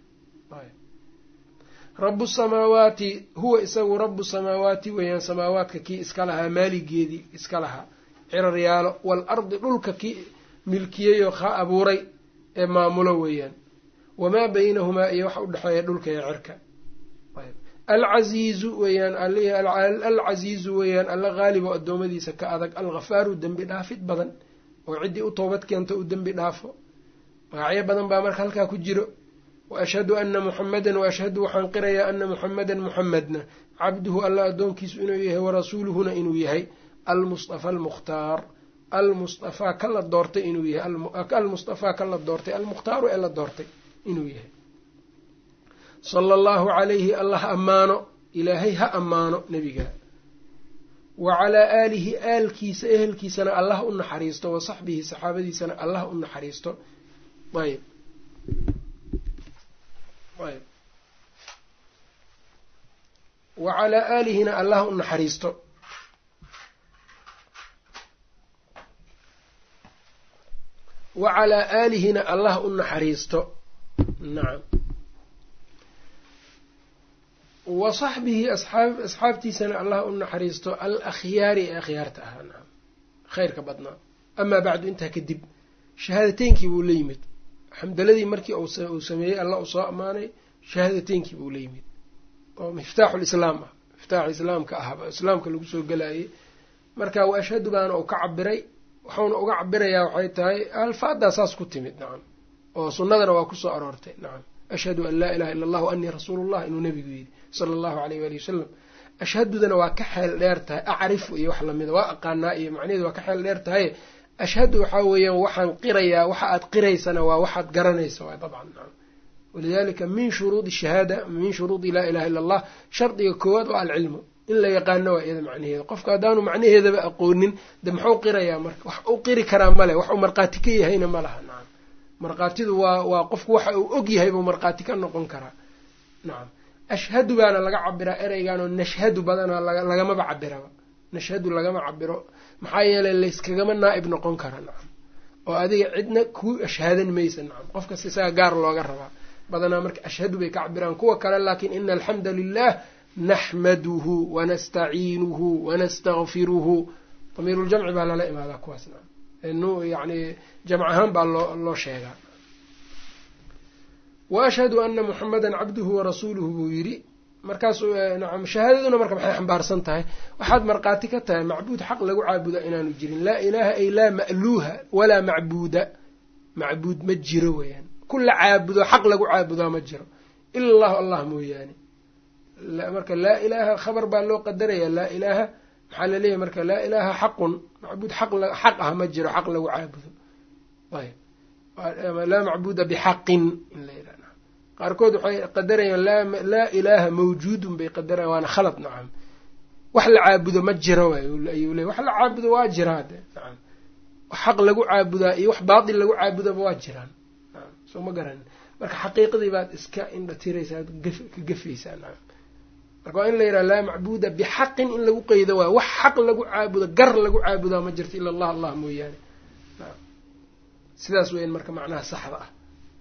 rabu samaawaati huwa isagu rabu samaawaati weeyaan samaawaadka kii iska lahaa maaligeedii iska lahaa ciraryaalo waalardi dhulka kii milkiyeyoo ka abuuray ee maamulo weeyaan wamaa baynahumaa iyo waxa udhexeeya dhulka iyo cirka alcasiizu weeyaan alcasiizu weeyaan alla haalibo addoommadiisa ka adag alghafaaru dembi dhaafid badan oo ciddii u toobad keento u dembi dhaafo magacyo badan baa marka halkaa ku jiro wa ashhadu ana muxamadan wa ashhadu waxaan qirayaa ana muxamadan muxamedna cabduhu alla addoonkiisu inuu yahay warasuuluhuna inuu yahay almustafa almukhtaar almustafaa ka la doortay inuu yahay almustafaa ka la doortay almukhtaaru ee la doortay inuu yahay sala allahu calayhi allah ammaano ilaahay ha ammaano nebiga wa calaa aalihi aalkiisa ehelkiisana allah u naxariisto wa saxbihi saxaabadiisana allah u naxariisto ayb ayb wa calaa aalihina allah u naxariisto wa calaa aalihina allah u naxariisto nacam wa saxbihi asaab asxaabtiisana allah u naxariisto al akhyaari ee akhyaarta ahaa nacam khayrka badnaa amaa bacdu intaa kadib shahaadateynkii buu la yimid xamdaladii markii uu sameeyey allah uu soo ammaanay shahaadateynkii buu la yimid oo miftaaxu lislaam ah miftaaxu islaamka ahba islaamka lagu soo gelaayey marka wa ashhadu baana uu ka cabiray waxauna uga cabirayaa waxay tahay alfaadaa saas ku timid nacam oo sunnadana waa kusoo aroortay nacam ashhadu an laa ilaha illa allah wa anii rasuulullah inuu nabigu yidhi sala allahu aleyh waali wasalam ashhadudana waa ka xeel dheer tahay acrifu iyo wax lamida waa aqaanaa iyo macnaheedu waa ka xeel dheer tahay ashhadu waxaa weeyaan waxaan qirayaa waxa aad qiraysana waa waxaad garanaysa waa dabcan nacam walidalika min shuruudi shahaada min shuruudi laa ilaha illa allah shardiga koowaad waa alcilmu in la yaqaano waa iyada macnaheeda qofka haddaanu macnaheedaba aqoonin de muxuu qirayaa marka wax u qiri karaa male wax uu markhaati ka yahayna ma laha nacam markhaatidu waa waa qofku waxa uu og yahay buu markhaati ka noqon karaa nacam ashhadu baana laga cabiraa ereygaanoo nashhadu badanaa lagamaba cabiraba nashhadu lagama cabiro maxaa yeelay layskagama naa'ib noqon kara nacam oo adiga cidna kuu ashhaadan maysa nacam qofkas isaga gaar looga rabaa badanaa marka ashhadu bay ka cabiraan kuwa kale laakiin ina alxamda lilah naxmaduhu wanastaciinuhu wanastakfiruhu damiiruljamci baa lala imaadaa kuwaas nacam yani jamc ahaan baa loo loo sheegaa wa ashhadu ana muxamadan cabduhu warasuuluhu buu yidhi markaasu nacam shahaadaduna marka maxay xambaarsan tahay waxaad markhaati ka tahay macbuud xaq lagu caabuda inaanu jirin laa ilaaha ay laa ma'luuha walaa macbuuda macbuud ma jiro weeyaan kula caabudo xaq lagu caabudaa ma jiro ila allahu allah mooyaane marka laa ilaaha khabar baa loo qadaraya laa ilaaha maxaa laleeyahay marka laa ilaaha xaqun macbuud xaq ah ma jiro xaq lagu caabudo ayb laa macbuuda bixaqin in la yidhah qaarkood waxay qadarayaan laa ilaaha mawjuudun bay qadarayaan waana khalad nacam wax la caabudo ma jiro ayuu ley wax la caabudo waa jiraa de nacam wax xaq lagu caabudaa iyo wax baatil lagu caabudaba waa jiraan nacam soo ma garanin marka xaqiiqadii baad iska indha tiraysaa ka gafaysaa nacam marka waa in la yidhaha laa macbuuda bixaqin in lagu qeydo waay wax xaq lagu caabudo gar lagu caabudaa ma jirto ila allah allah mooyaane nacam sidaas weyan marka macnaha saxda ah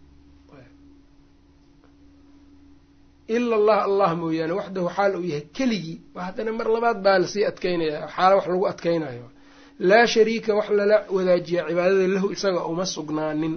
ila allah allah mooyaane waxdahu xaal uu yahay keligii haddana mar labaad baa lasii adkeynaya xaala wax lagu adkeynayo laa shariika wax lala wadaajiya cibaadada lahu isaga uma sugnaanin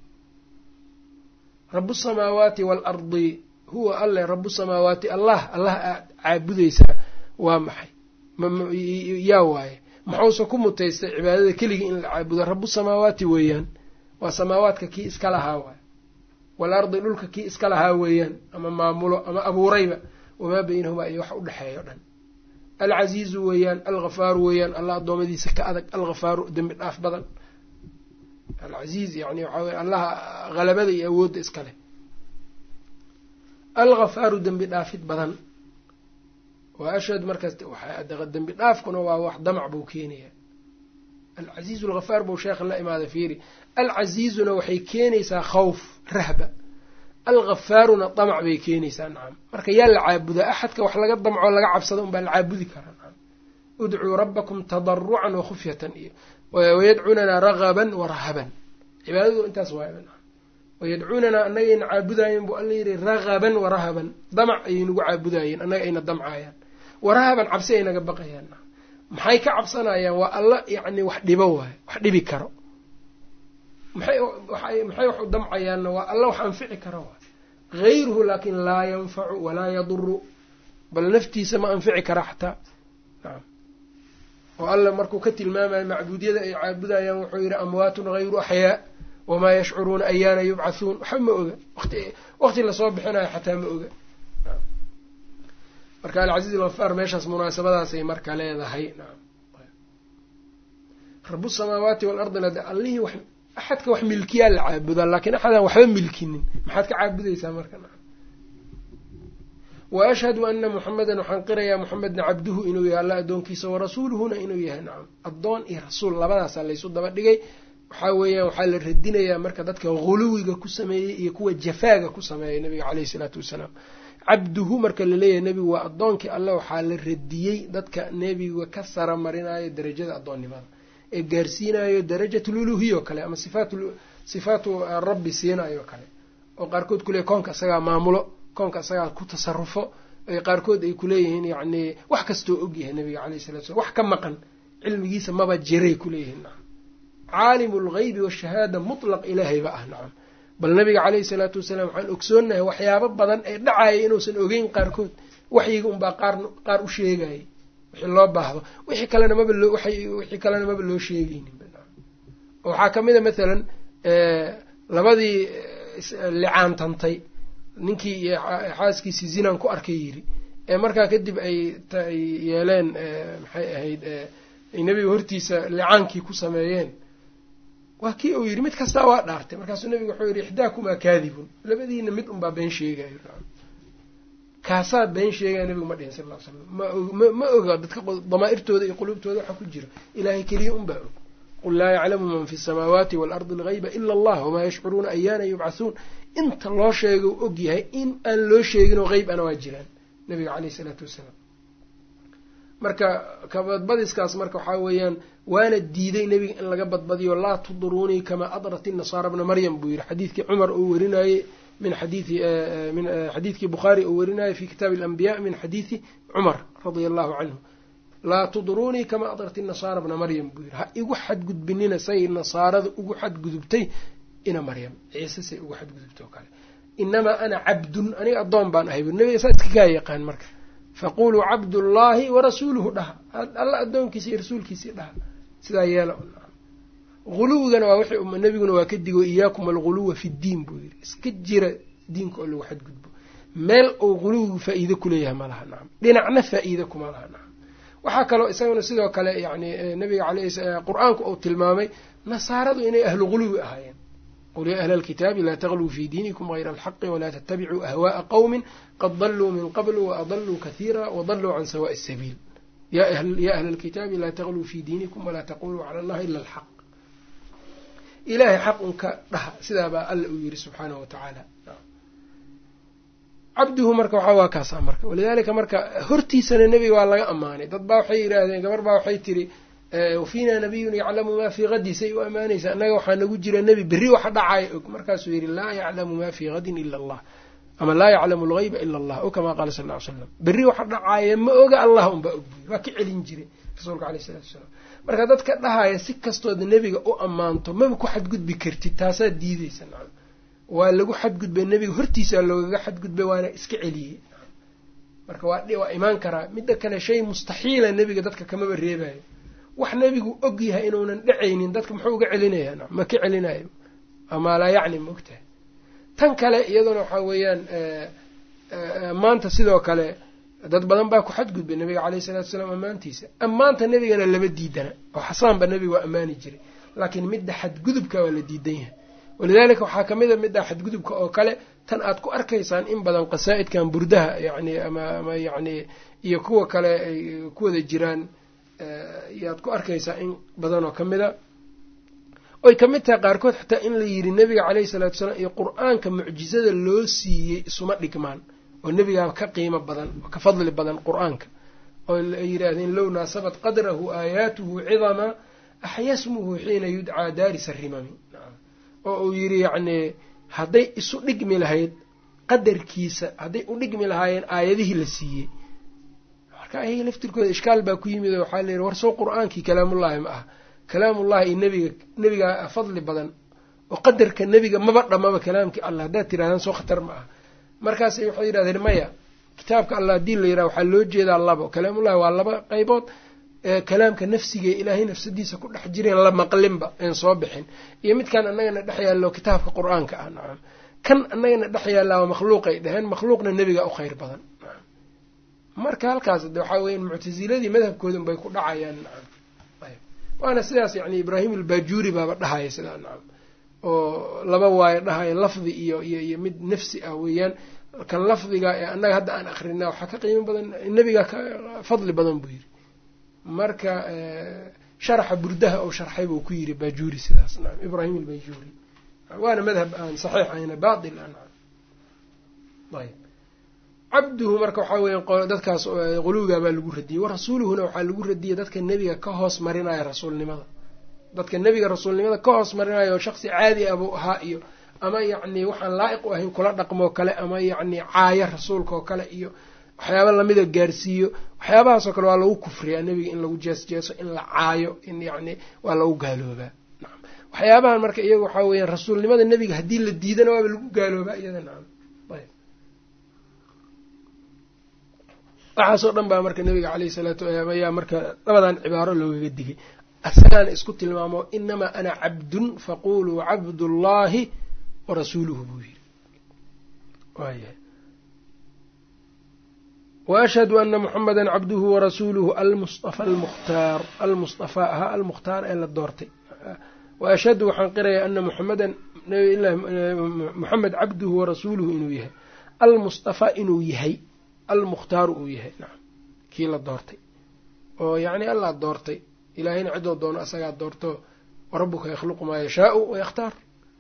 rabu samaawaati waalardi huwa alle rabu samaawaati allah allah aad caabudaysaa waa maxay yaa waaye maxuuse ku mutaystay cibaadada keligii in la caabudo rabu samaawaati weeyaan waa samaawaadka kii iska lahaa waay waalardi dhulka kii iska lahaa weeyaan ama maamulo ama abuurayba wamaa baynahumaa iyo wax u dhexeeya o dhan alcasiizu weeyaan alghafaaru weeyaan allah adoomadiisa ka adag alghafaaru dembi dhaaf badan alcasiiz yani waxaa weye allaha halabada iyo awoodda iska leh alghafaaru dembi dhaafid badan waa ashhad markaas dembi dhaafkuna waa wax damac buu keenayaa alcasiizu alghafaar buu sheekha la imaada fiiri alcasiizuna waxay keenaysaa khawf rahba alghafaaruna damac bay keenaysaa nacam marka yaa la caabudaa axadka wax laga damco laga cabsado unbaa la caabudi karaa nacam udcuu rabbakum tadarucan wakhufyatan iyo wayadcuunanaa ragaban warahaban cibaadadu intaas waay nacam wayadcuunanaa annagayna caabudaayeen buu alla yidhi ragaban warahaban damac ayay nagu caabudaayeen annaga ayna damcaayaan warahaban cabsi ay naga baqayaan nacam maxay ka cabsanayaan waa alla yacni wax dhibo waayo wax dhibi karo maxay maxay wax u damcayaanna waa alla wax anfici kara waay hayruhu laakin laa yanfacu walaa yaduru bal naftiisa ma anfici kara xataa nacam oo alla markuu ka tilmaamayo macbuudyada ay caabudayaan wuxuu yidhi amwaatun hayru axyaa wamaa yashcuruuna ayaana yubcathuun waxba ma oga wati waqti lasoo bixinayo xataa ma oga marka alcasiiz algafaar meeshaas munaasabadaasay marka leedahay nacam rabu samaawaati waalardina de allihii wax axadka wax milkiyaa la caabudaa laakiin axadaan waxba milkinin maxaad ka caabudaysaa marka nacam wa ashhadu ana muxamedan waxaan qirayaa muxamedna cabduhu inuu yahay alla addoonkiisa warasuuluhuna inuu yahay nacam addoon iyo rasuul labadaasaa laysu daba dhigay waxaa weeyaan waxaa la radinayaa marka dadka huluwiga ku sameeyey iyo kuwa jafaaga ku sameeyay nabiga caleyhi isalaatu wassalaam cabduhu marka laleeyahay nebigu waa addoonkii alle waxaa la radiyey dadka nebiga ka sara marinayo darajada addoonnimada ee gaarsiinayo darajatululuhiya oo kale ama sifaat sifaatu rabbi siinayo kale oo qaarkood kule koonka isagaa maamulo koonka isagaa ku tasarufo ay qaarkood ay kuleeyihiin yacni wax kastoo ogyahay nabiga caleyhi salatu slam wax ka maqan cilmigiisa maba jiray kuleeyihiin nacam caalimu lgeybi washahaada mutlaq ilaahayba ah nacam bal nabiga caleyhi salaatu wasalaam waxaan ogsoonahay waxyaabo badan ee dhacaya inuusan ogeyn qaarkood waxyiga unbaa qaar qaar u sheegayay wixii loo baahdo wixii kalena maba loo wixii kalena maba loo sheegeynin waxaa ka mid a mathalan labadii licaantantay ninkii iyo xaaskiisii zinaan ku arkay yiri ee markaa kadib ay ay yeeleen maxay ahayd ay nebiga hortiisa licaankii ku sameeyeen waa kii uu yidhi mid kastaa waa dhaartay markaasuu nebiga wuxuu yidhi ixdaakumaa kaadibun labadiina mid unbaa been sheegayo kaasaa been sheegaya nebigu ma dhihin sal ll ly slam ma oga dadka damaa'irtooda iyo quluubtooda waxa ku jira ilaahay keliya unbaa og qul laa yaclamu man fi samaawaati waalardi algayba ila allah wamaa yashcuruuna ayaana yubcathuun inta loo sheega u og yahay in aan loo sheeginoo qeyb ana waa jiraan nabiga caleyhi isalaatu wassalaam marka kabadbadiskaas marka waxaa weeyaan waana diiday nebiga in laga badbadiyo laa tuduruunii kamaa adrat inasaara bna maryam buu yihi xadiidkii cumar uu werinayey min xadiii min xadiidkii bukhaari uu werinayay fi kitaabi alanbiya min xadiidi cumar radia allahu canhu laa tudruunii kamaa adrat inasaara bna maryam buu yihi ha igu xadgudbinina say nasaarada ugu xadgudubtay ina maryam ciise say ugu xadgudubtay oo kale inamaa ana cabdun aniga addoon baan ahay bu nabiga saa iska kaa yaqaan marka faquluu cabdullaahi warasuuluhu dhaha alla addoonkiisa iyo rasuulkiisii dhaha sidaa yeela huluwigana waa wixii nebiguna waa ka digo iyaakum alguluwa fi ddiin buu yidhi iska jira diinka oo lagu xadgudbo meel uu huluwigu faa-iide kuleeyahay ma laha nacam dhinacna faa-iide kuma laha nacam waxaa kaloo isaguna sidoo kale yani nabiga aley qur-aanku uu tilmaamay nasaaradu inay ahlu huluwi ahaayeen qul yaa ahla alkitaabi laa tagluu fii diinikum hayra alxaqi walaa tattabicuu ahwaءa qowmin qad daluu min qablu waadaluu kahiira wadaluu can sawaءi sabiil ya ahla alkitaabi laa tagluu fii diinikum walaa taquluu cala allahi ila alxaq ilaahay xaq unka dhaha sidaabaa alla uu yiri subxaanahu wa tacaala cabduhu marka waxaa waa kaasa marka walidaalika marka hortiisana nebiga waa laga ammaanay dad baa waxay yidhaahdeen gabar baa waxay tiri wafiina nabiyun yaclamu maa fii hadi say u ammaanaysa annaga waxaa nagu jira nebi berri waxa dhacaya og markaasuu yidhi laa yaclamu maa fii hadin ila allah ama laa yaclamu algeyba ila allah o kamaa qaala sal ly slam berri waxa dhacaaya ma oga allah unbaa og buy waa ka celin jiray rasuulka aleyh isalatu wasalaam marka dadka dhahaya si kastooda nebiga u ammaanto maba ku xadgudbi kartid taasaa diideysa nacam waa lagu xadgudbay nebiga hortiisaa loogaga xadgudbay waana iska celiyey marka waa waa imaan karaa midda kale shay mustaxiila nebiga dadka kamaba reebayo wax nebigu og yahay inuunan dhacaynin dadka muxuu uga celinayaa nacam ma ka celinayo amaa laa yacni ma ogtahay tan kale iyaduna waxaa weeyaan maanta sidoo kale dad badan baa ku xadgudbay nabiga caleyhi salatu wasalaam ammaantiisa ammaanta nebigana lama diidana oo xasaanba nebiga waa ammaani jiray laakiin midda xadgudubka waa la diidan yahay walidaalika waxaa kamid a midda xadgudubka oo kale tan aad ku arkaysaan in badan qasaa-idkan burdaha yani ama ama yacni iyo kuwa kale ay ku wada jiraan yaad ku arkaysaa in badan oo kamid a oy ka mid tahay qaarkood xataa in la yidhi nebiga caleyhi salatu wasalaam iyo qur-aanka mucjizada loo siiyey isuma dhigmaan oo nebigaa ka qiimo badan oo ka fadli badan qur-aanka oo ay yidhaahdeen low naasabat qadrahu aayaatuhu cidama axyasmuhu xiina yudcaa daarisa rimami oo uu yidhi yacnii hadday isu dhigmi lahayd qadarkiisa hadday u dhigmi lahaayeen aayadihii la siiyey marka ayaga laftirkooda ishkaal baa ku yimid oo waxaa layidhi war soo qur-aankii kalaamullaahi ma aha kalaamullahi iyo nebiga nebigaa fadli badan oo qadarka nebiga maba dhammaba kalaamkii allah haddaad tirahdaan soo khatar ma aha markaas waxay yidhahdeen maya kitaabka allah haddii la yidhaha waxaa loo jeedaa labo kalaamullahi waa laba qaybood kalaamka nafsigae ilaahay nafsadiisa ku dhex jireen la maqlinba een soo bixin iyo midkaan annagana dhex yaallo kitaabka qur-aanka ah nacam kan annagana dhex yaallaa waa makhluuqay dheheen makhluuqna nebiga u kheyr badan marka halkaas de waxaa weya muctasiladii madhabkoodun bay ku dhacayaan nacam waana sidaas yani ibraahim albaajuuri baaba dhahaya sidaa nacam oo laba waayo dhahaya lafdi iyo iyo iyo mid nafsi ah weeyaan kan lafdiga ee annaga hadda aan akrinaa waxaa ka qiimo badan nebiga ka fadli badan buu yidhi marka sharaxa burdaha oo sharxay buu ku yidhi baajuuri sidaas nacam ibraahim albajuuri waana madhab aan saxiix ahayna batil ah nacam ayb cabduhu marka waxaa weya dadkaas quluwigaa baa lagu radiyey warasuuluhuna waxaa lagu radiyey dadka nebiga ka hoos marinaya rasuulnimada dadka nebiga rasuulnimada ka hoos marinaya oo shaksi caadi ah buu ahaa iyo ama yacni waxaan laa'iq u ahayn kula dhaqmoo kale ama yacni caaya rasuulka oo kale iyo waxyaaba lamida gaarsiiyo waxyaabahaasoo kale waa lagu kufriyaa nebiga in lagu jeesjeeso in la caayo in yacni waa lagu gaaloobaa nacam waxyaabahan marka iyaga waxaa weeyaan rasuulnimada nebiga haddii la diidana waaba lagu gaaloobaa iyada nacam ayb waxaasoo dhan baa marka nebiga caleyhi salaatu ayaa marka labadan cibaaro loogaga digay asagaana isku tilmaamo inamaa ana cabdun faquluu cabdullaahi warasuuluhu buu yiri waayahay waashhadu ana muxameda cabduhu warasuuluhu almustafa almukhtaar almustafaa ahaa almukhtaar ee la doortay waashhadu waxaan qirayaa ana muxamedan muxamed cabduhu warasuuluhu inuu yahay almustafaa inuu yahay almukhtaaru uu yahay nacam kii la doortay oo yacni allaa doortay ilaahayna cidoo doono asagaa doorto warabuka yakhluqu maa yashaau wayakhtaar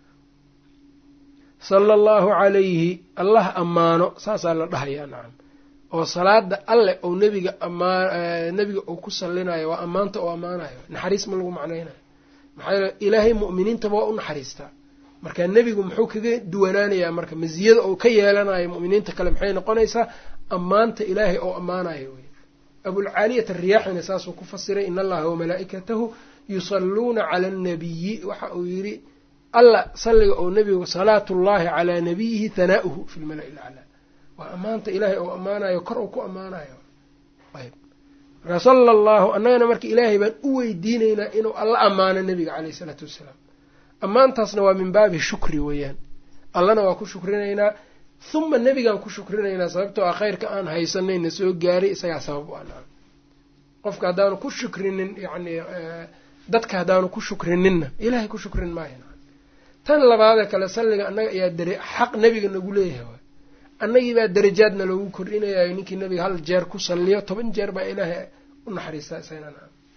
sala allahu calayhi allah ammaano saasaa la dhahayaa nacam oo salaada alle ou nebiga amaa nebiga uu ku sallinayo waa ammaanta oo ammaanayo naxariis ma lagu macnaynayo maxaa yeele ilaahay mu'miniintaba waa u naxariistaa marka nebigu muxuu kaga duwanaanayaa marka masiyada uu ka yeelanayo mu'miniinta kale maxay noqonaysaa ammaanta ilaahay oo ammaanayo wey abulcaaliyat ariyaaxina saasuu ku fasiray in allaha wamalaa'ikatahu yusalluuna cala annabiyi waxa uu yidhi alla salliga oo nebigu salaatullahi calaa nabiyihi hanaa'uhu fi lmala'i laclaa waa ammaanta ilaahay oo ammaanayo kor uu ku ammaanayo ayb marka sala allahu annagana marka ilaahay baan u weydiinaynaa inuu alla ammaano nebiga caleyh isalaatu wassalaam ammaantaasna waa min baabi shukri weeyaan allana waa ku shukrinaynaa huma nebigaan ku shukrinaynaa sababtoo ah khayrka aan haysanayna soo gaaray isagaa sabab u anaa qofka haddaanu ku shukrinin yacni dadka haddaanu ku shukrininna ilaahay ku shukrin maayo tan labaadee kale salliga annaga ayaa dare xaq nebiga nagu leeyahay waay annagii baa darajaadna loogu kordhinayayo ninkii nebiga hal jeer ku salliyo toban jeer baa ilaahay u naxariistaa isagana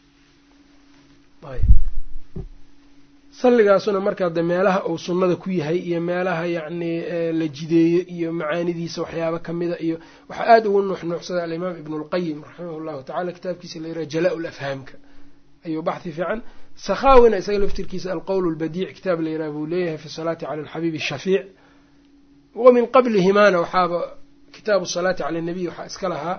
salligaasuna markaa de meelaha uu sunnada ku yahay iyo meelaha yacni la jideeyo iyo macaanidiisa waxyaaba kamida iyo waxaa aada ugu nuuxnuuxsada alimaam ibnu lqayim raximah llahu tacala kitaabkiisa la yiraha jalaa lafhaamka ayuu baxhi fiican sakhaawina isaga laftirkiisa alqowl lbadiic kitaab la yiraha buu leeyahay fi salaati cala alxabiibi shafeic wa min qablihimaana waxaaba kitaabu salaati cala nabiy waxaa iska lahaa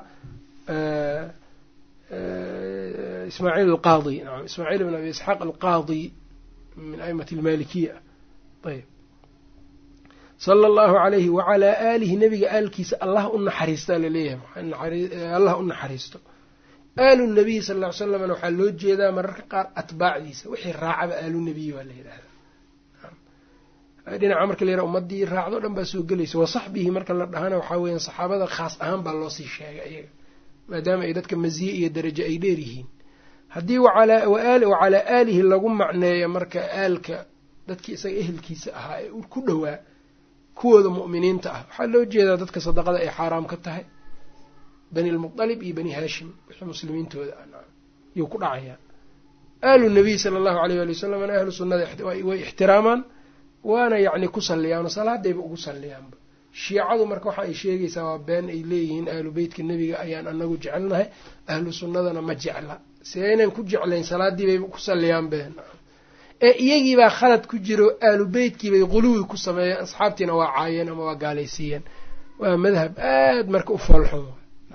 ismaaciil alqaadi naam ismaaciil ibn abi isxaaq alqaadi min aimati almalikiya ayb sala allahu alayhi wacalaa aalihi nebiga aalkiisa allah u naxariistaa laleeyahay allah u naxariisto aalu nabiyi sal ll ly slamna waxaa loo jeedaa mararka qaar atbaacdiisa wixii raacaba aalu nabiyi waa la yidhahdaa dhinaca marka la yaraha ummadii raacdo dhan baa soo gelaysa wa saxbihi marka la dhahana waxaa weeyaan saxaabada khaas ahaan baa loosii sheegay ayaga maadaama ay dadka masiye iyo darajo ay dheer yihiin haddii wacalaa aalihi lagu macneeyo marka aalka dadkii isaga ehelkiisa ahaa ee ku dhowaa kuwooda mu'miniinta ah waxaa loo jeedaa dadka sadaqada ay xaaraam ka tahay bani lmuqalib iyo bani haashim wixii muslimiintooda yuu ku dhacayaa aalu nabiy sala allahu aleyh waali wasalamna ahlu sunnada way ixtiraamaan waana yacni ku salliyaano salaadayba ugu salliyaanba shiicadu marka waxa ay sheegaysaa waa been ay leeyihiin ahlu beytka nebiga ayaan anagu jecelnahay ahlu sunnadana ma jecla see inaan ku jeclayn salaadii bay ku salliyaan been ee iyagiibaa khalad ku jiro ahlu beytkiibay quluwi ku sameeyeen asxaabtiina waa caayeen ama waa gaalaysiiyeen waa madhab aada marka u foolxun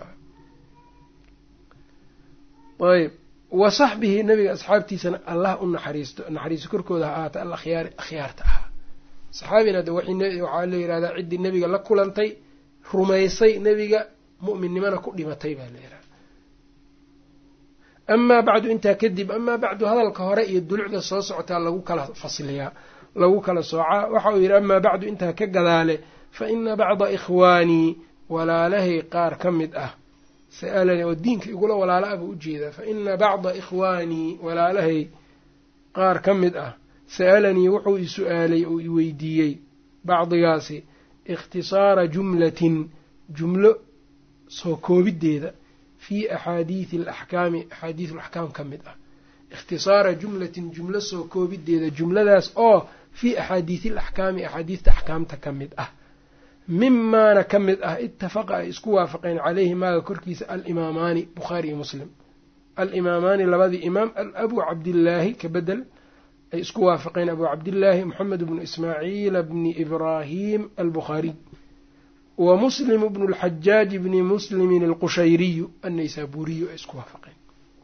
ayb wa saxbihi nabiga asxaabtiisana allah u naxariisto naxariisto korkooda ha ahaata al akhyaari akhyaarta ahaa saxaabina de waxaa la yihahdaa ciddii nebiga la kulantay rumaysay nebiga mu'minnimana ku dhimatay baa la yihahda amaa bacdu intaa kadib amaa bacdu hadalka hore iyo dulucda soo socotaa lagu kala fasliyaa lagu kala soocaa waxa uu yidhi amaa bacdu intaa ka gadaale fa ina bacda ikhwaanii walaalahay qaar ka mid ah sa'alanii oo diinka igula walaala ah buu ujeedaa fa ina bacda ikhwaanii walaalahay qaar ka mid ah sa'alanii wuxuu i su-aalay oo i weydiiyey bacdigaasi ikhtisaara jumlatin jumlo soo koobiddeeda fii axaadiidi alaxkaami axaadiidu alaxkaam ka mid ah ikhtisaara jumlatin jumlo soo koobiddeeda jumladaas oo fii axaadiidi alaxkaami axaadiidta axkaamta ka mid ah mimaana ka mid ah itafaqa ay isku waafaqeen caleyhi maaga korkiisa alimaamaani bukhaari iyo muslim alimaamaani labadii imaam abu cabdillaahi ka bedel ay isku waafaqeen abu cabdillaahi moxamed bnu ismaaciil bni ibraahim albukhaariy wa muslim bnu lxajaaj bni muslimin alqushayriyu annaysaburiyu ay isku waafaqeen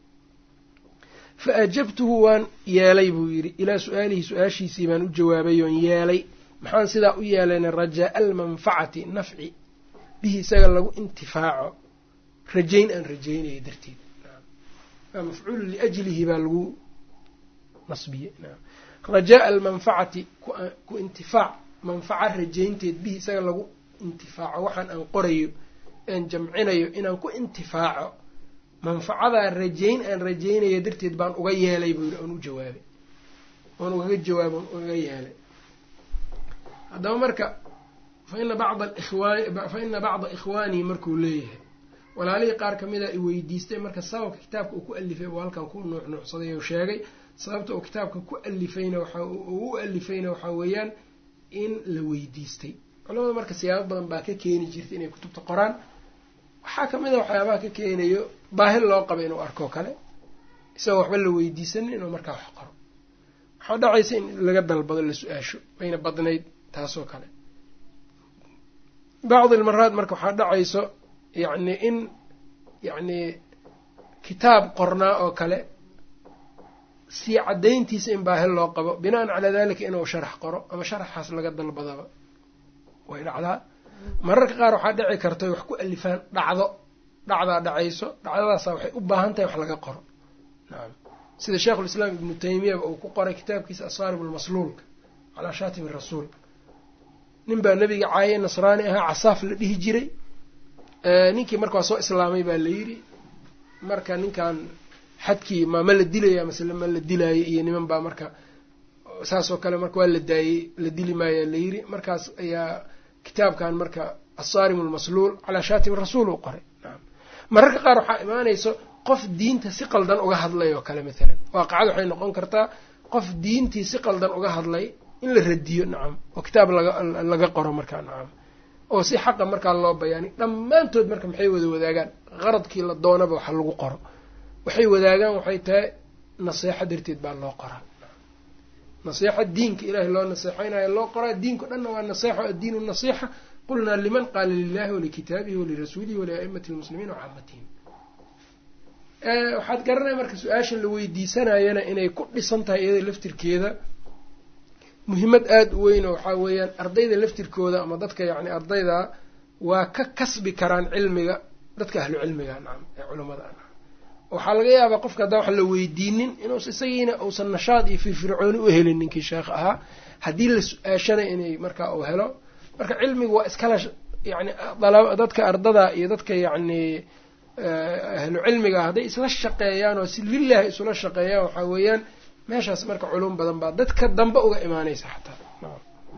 fa ajabtuhu waan yeelay buu yidhi ilaa su-aalihi su-aashiisii baan u jawaabay oon yeelay maxaan sidaa u yeelayna rajaa almanfacati nafci bihi isaga lagu intifaaco rajayn aan rajaynayo darteed mafcuulu liajlihi baa lagu nasbiyey rajaa almanfacati ku intifaac manfaca rajaynteed bihi isaga lagu intifaaco waxaan aan qorayo aan jamcinayo inaan ku intifaaco manfacadaa rajayn aan rajaynayo darteed baan uga yeelay buu yidhi oon u jawaabay oon ugaga jawaabo on ugaga yeelay haddaba marka fa ina bacda ikhwaan fa ina bacda ikhwaanii markuu leeyahay walaalihii qaar kamida i weydiistay marka sababka kitaabka uu ku alifay buu halkan ku nuuxnuucsaday oo sheegay sababta uu kitaabka ku alifayna waxa uu u alifayna waxaa weeyaan in la weydiistay culamada marka siyaabo badan baa ka keeni jirta inay kutubta qoraan waxaa kamid a waxyaabaha ka keenayo baahi loo qaba inuu arkoo kale isagoo waxba la weydiisanin inuu markaa wax qoro waxaa dhacaysa in laga dalbado la su-aasho wayna badnayd taasoo kale bacdi almaraad marka waxaa dhacayso yacni in yacni kitaab qornaa oo kale sii caddayntiisa in baahi loo qabo bina'an calaa dalika inuu sharax qoro ama sharaxaas laga dalbadaba way dhacdaa mararka qaar waxaa dhici karta wax ku alifaan dhacdo dhacdaa dhacayso dhacdadaasa waxay u baahan tahay wax laga qoro nacam sida sheikhulislaam ibnu taymiyaba uu ku qoray kitaabkiisa asaarib almasluulka calaa shaatimi rasuul nin baa nebiga caayay nasraani ahaa casaaf la dhihi jiray ninkii marka waa soo islaamay baa la yidhi marka ninkan xadkii ma ma la dilaya masele ma la dilaayo iyo niman baa marka saasoo kale marka waa la daayey la dili maayaa la yidhi markaas ayaa kitaabkan marka asaarim almasluul calaa shaatim rasuul uu qoray naam mararka qaar waxaa imaanayso qof diinta si qaldan uga hadlay oo kale maalan waaqacad waxay noqon kartaa qof diintii si qaldan uga hadlay in la radiyo nacam oo kitaab laga laga qoro markaa nacam oo si xaqa markaa loo bayaani dhammaantood marka maxay wada wadaagaan qaradkii la doonaba waxa lagu qoro waxay wadaagaan waxay tahay naseexo darteed baa loo qoraa naseexo diinka ilaahay loo naseexeynayo loo qoraa diinko dhanna waa naseexo addiinu nasiixa qulnaa liman qaala lilahi walikitaabihi walirasuulihi walia'imati lmuslimiin wacaamatihim waxaad garanaya marka su-aasha la weydiisanayana inay ku dhisan tahay iyada laftirkeeda muhiimad aada u weyn oo waxaa weeyaan ardayda laftirkooda ama dadka yacni ardayda waa ka kasbi karaan cilmiga dadka ahlu cilmiga nacam ee culamada nacam waxaa laga yaabaa qofka haddaan wax la weydiinin inuus isagiina uusan nashaad iyo firfircooni u helin ninkii sheekh ahaa haddii la su-aashana inay markaa uu helo marka cilmigu waa iskala yani dadka ardada iyo dadka yacni ahlu cilmiga hadday isla shaqeeyaan oo si lilahi isula shaqeeyaan waxaa weeyaan meeshaas marka culum badan baa dadka dambe uga imaanaysa xataa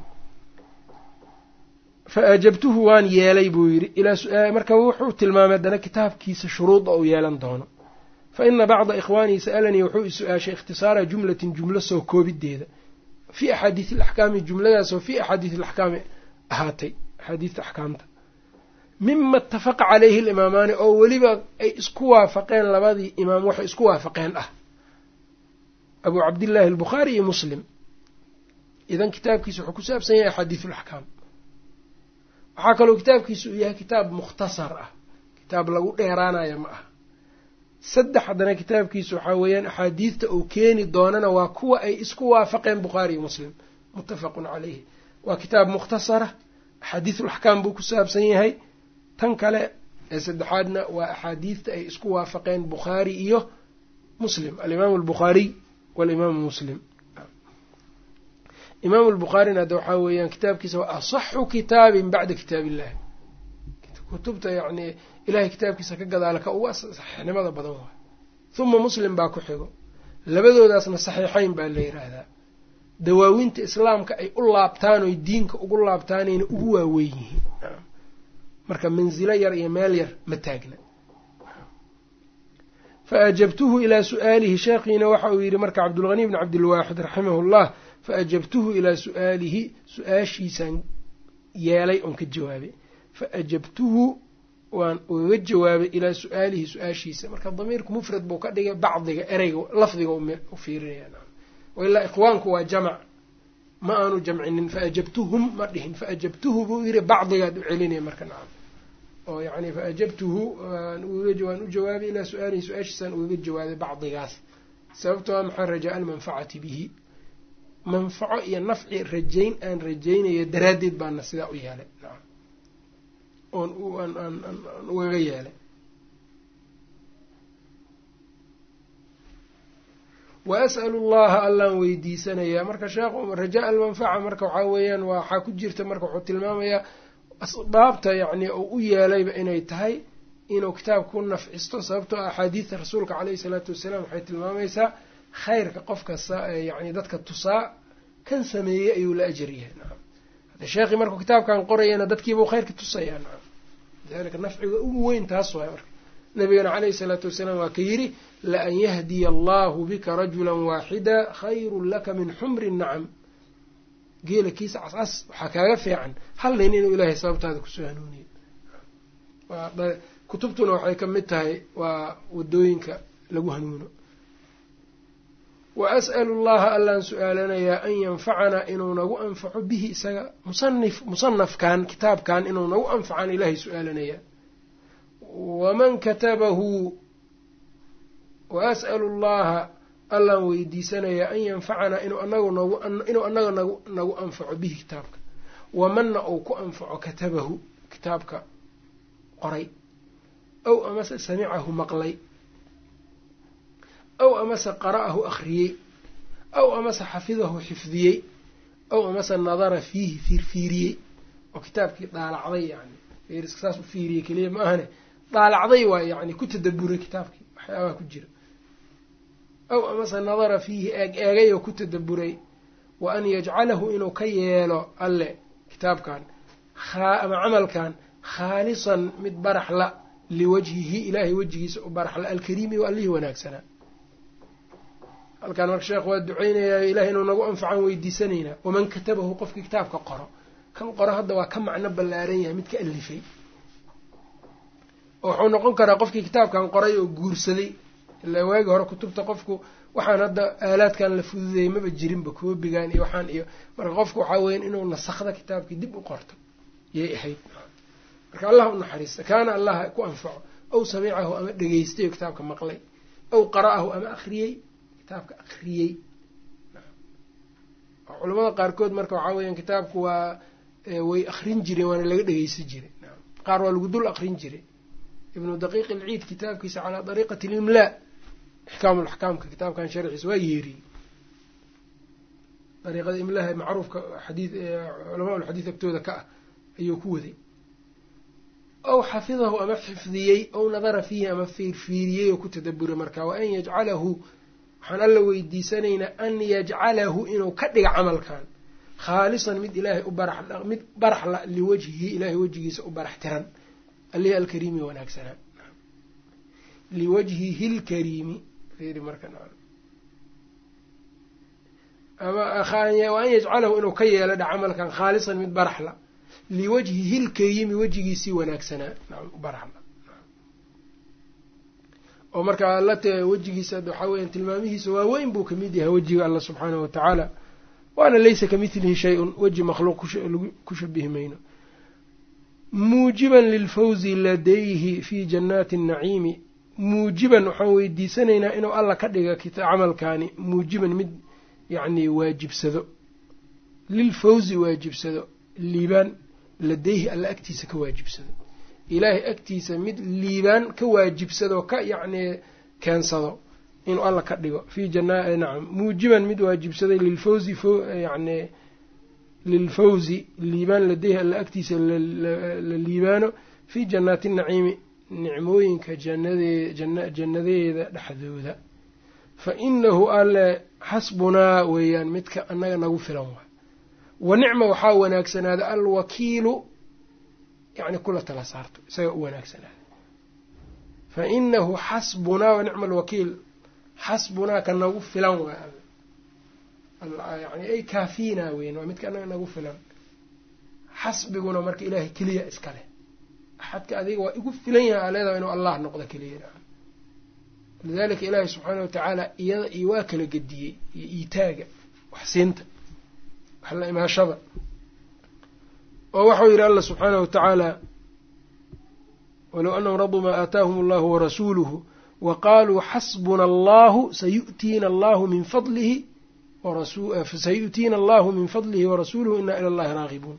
fa ajabtuhu waan yeelay buu yidhi ilaa marka wuxuu tilmaamay haddana kitaabkiisa shuruuda uu yeelan doono fa ina bacda ikhwaanii sa'alanii wuxuu i su-aashay ikhtisaara jumlatin jumlo soo koobideeda fii axaadiisi alaxkaami jumladaasoo fii axaadiisi alaxkaami ahaatay axaadiista axkaamta mima itafaqa caleyhi alimaamaani oo weliba ay isku waafaqeen labadii imaam waxay isku waafaqeen ah abuu cabdillaahi albukhaari iyo muslim idan kitaabkiisa wuxuu ku saabsan yahay axaadiisu alaxkaam waxaa kaloo kitaabkiisu uu yahay kitaab mukhtasar ah kitaab lagu dheeraanayo ma aha saddex haddana kitaabkiisu waxaa weeyaan axaadiidta uu keeni doonana waa kuwa ay isku waafaqeen bukhaari iyo muslim muttafaqun caleyhi waa kitaab mukhtasara axaadiisulaxkaam buu ku saabsan yahay tan kale ee saddexaadna waa axaadiidta ay isku waafaqeen bukhaari iyo muslim alimaamu albukhaariy walimaamu muslim imaamu albukhaarina hadda waxaa weeyaan kitaabkiisa waa asaxu kitaabin bacda kitaab illahi kutubta yacni ilahay kitaabkiisa ka gadaala ka uga saxiixnimada badan waay huma muslim baa ku xigo labadoodaasna saxiixeyn baa la yiraahdaa dawaawinta islaamka ay u laabtaan oy diinka ugu laabtaanayna ugu waaweyn yihiin marka mansilo yar iyo meel yar ma taagna fa ajabtuhu ilaa su-aalihi sheekhiina waxa uu yidhi marka cabdulghani bni cabdilwaaxid raximahu llah fa ajabtuhu ilaa su-aalihi su-aashiisaan yeelay oon ka jawaabay fa ajabtuhu waan ugaga jawaabay ilaa su-aalihi su-aashiisa marka damiirku mufrad buu ka dhigay bacdiga ereyga lafdiga u fiirinaya wailaa ikhwaanku waa jamac ma aanu jamcinin faajabtuhum ma dhihin faajabtuhu buu yiri bacdigaad u celinaya marka nacam oo yani faajabtuhu waan u jawaabay ilaa su-aalihi su-aashiisaan ugaga jawaabay bacdigaas sababto a maxaa rajaa almanfacati bihi manfaco iyo nafci rajayn aan rajaynayo daraaddeed baana sidaa u yeelay nacam oon aan ugaga yeelay wa as'alu llaha allaan weydiisanayaa marka sheekhu rajaa almanfaca marka waxaa weeyaan waxaa ku jirta marka wuxuu tilmaamayaa asbaabta yacni uu u yeelayba inay tahay inuu kitaabka ku nafcisto sababtoo axaadiidta rasuulka caleyhi salaatu wasalaam waxay tilmaamaysaa khayrka qofka yani dadka tusaa kan sameeyey ayuu la ajar yahay nacam hadda sheekhii markuu kitaabkan qorayana dadkiibuu khayrka tusayaa nacam lidalika nafciga ugu weyn taas waay marka nabigana caleyhi salaatu wasalaam waa ka yidhi laan yahdiya allahu bika rajula waaxida khayrun laka min xumri nacam geela kiisa cascas waxaa kaaga fiican hal nin inuu ilaahay sababtaada kusoo hanuuniyo kutubtuna waxay ka mid tahay waa wadooyinka lagu hanuuno wa as'alu llaha allaan su-aalanayaa an yanfacanaa inuu nagu anfaco bihi isaga musanif musanafkan kitaabkan inuu nagu anfacaan ilaahay su-aalanayaa waman katabahu wa as'alu llaha allaan weydiisanayaa an yanfacanaa inuu anagu nagu inuu anaga nagu nagu anfaco bihi kitaabka wamanna uu ku anfaco katabahu kitaabka qoray aw amase samicahu maqlay aw amase qara'ahu akhriyey aw amase xafidahu xifdiyey aw amase nadara fiihi fiirfiiriyey oo kitaabkii daalacday yani fiiriska saas u fiiriyey keliya ma ahane daalacday waa yani ku tadaburay kitaabkii waxyaabaha ku jira aw amase nadara fiihi eeg eegay oo ku tadaburay wa an yajcalahu inuu ka yeelo alle kitaabkan ama camalkan khaalisan mid baraxla liwajhihi ilaahay wejigiisa u baraxla alkariimi o allihii wanaagsanaa halkaan marka sheekh waa duceynayaa ilahay inuu nagu anfacan weydiisanaynaa waman katabahu qofkii kitaabka qoro kan qoro hadda waa ka macno ballaaran yahay mid ka alifay oo wuxuu noqon karaa qofkii kitaabkan qoray oo guursaday ilaa waagi hore kutubta qofku waxaan hadda aalaadkan la fududeeyey maba jirinba koobigan iyo waxaan iyo marka qofku waxaa weyan inuu nasakda kitaabkii dib u qorto yay ahayd marka allah u naxariista kaana allah ku anfaco aw samicahu ama dhegeystay oo kitaabka maqlay aw qara'ahu ama akhriyey kitaabka akhriyey culamada qaarkood marka waxaa weeyaan kitaabku waa way akrin jireen waana laga dhegeysan jiray qaar waa lagu dul akrin jiray ibnu daqiiq ilciid kitaabkiisa calaa dariiqati limlaa ixkaamu laxkaamka kitaabkan sharxiisa waa yeeriyey dariiqada imlaha macruufka xadii culamaa ulxadiid agtooda ka ah ayuu ku waday aw xafidahu ama xifdiyey aw nadara fiihi ama fiirfiiriyey oo ku tadaburay marka wa an yajcalahu waxaan alla weydiisanaynaa an yajcalahu inuu ka dhiga camalkan khaalisan mid ilaahay u barax mid baraxla liwajhihi ilaahay wejigiisa u barax tiran alihi alkariimi wanaagsanaa liwajhihi lkariimi fiiri marka ama wa an yajcalahu inuu ka yeelo dha camalkan khaalisan mid baraxla liwajhihi lkariimi wejigiisii wanaagsanaa baraxla oo marka alla te wejigiisa waxaa weyan tilmaamihiisa waaweyn buu kamid yahay wejiga alla subxaanahu watacaala waana laysa kamithlihi shay-un weji makhluuq ku shabihi mayno muujiban lilfawzi ladayhi fi jannaati annaciimi muujiban waxaan weydiisanaynaa inuu alla ka dhiga camalkaani muujiban mid yacni waajibsado lilfawzi waajibsado liibaan ladayhi alla agtiisa ka waajibsado ilaahay agtiisa mid liibaan ka waajibsado ka yacni keensado inuu alla ka dhigo fi jana nacam muujiban mid waajibsaday lilfawzi yani lilfawzi liibaan ladayhi alla agtiisa la liibaano fii jannaati naciimi nicmooyinka janadee jannadeeda dhexdooda fa inahu alle xasbunaa weeyaan midka annaga nagu filan waay wa nicma waxaa wanaagsanaada alwakiilu yani kula tala saarto isaga u wanaagsanaada fa inahu xasbunaa wa nicma alwakiil xasbunaa ka nagu filan waay yani ay kaafiinaa weyn waa midka annaga nagu filan xasbiguna marka ilaahay keliya iska leh axadka adiga waa igu filan yahay aleedaa inuu allah noqdo keliya lidalika ilaahi subxaana watacaala iyada iyo waa kala gediyey iyo iitaaga waxsiinta wax la imaashada oo waxau yidhi alla subxaanahu watacaala walow anahum raduu maa aataahum allahu warasuuluhu wa qaaluu xasbuna allahu sayu'tiina allahu min fadlihi sayu'tiina allahu min fadlihi warasuuluhu ina ila allahi raagibuun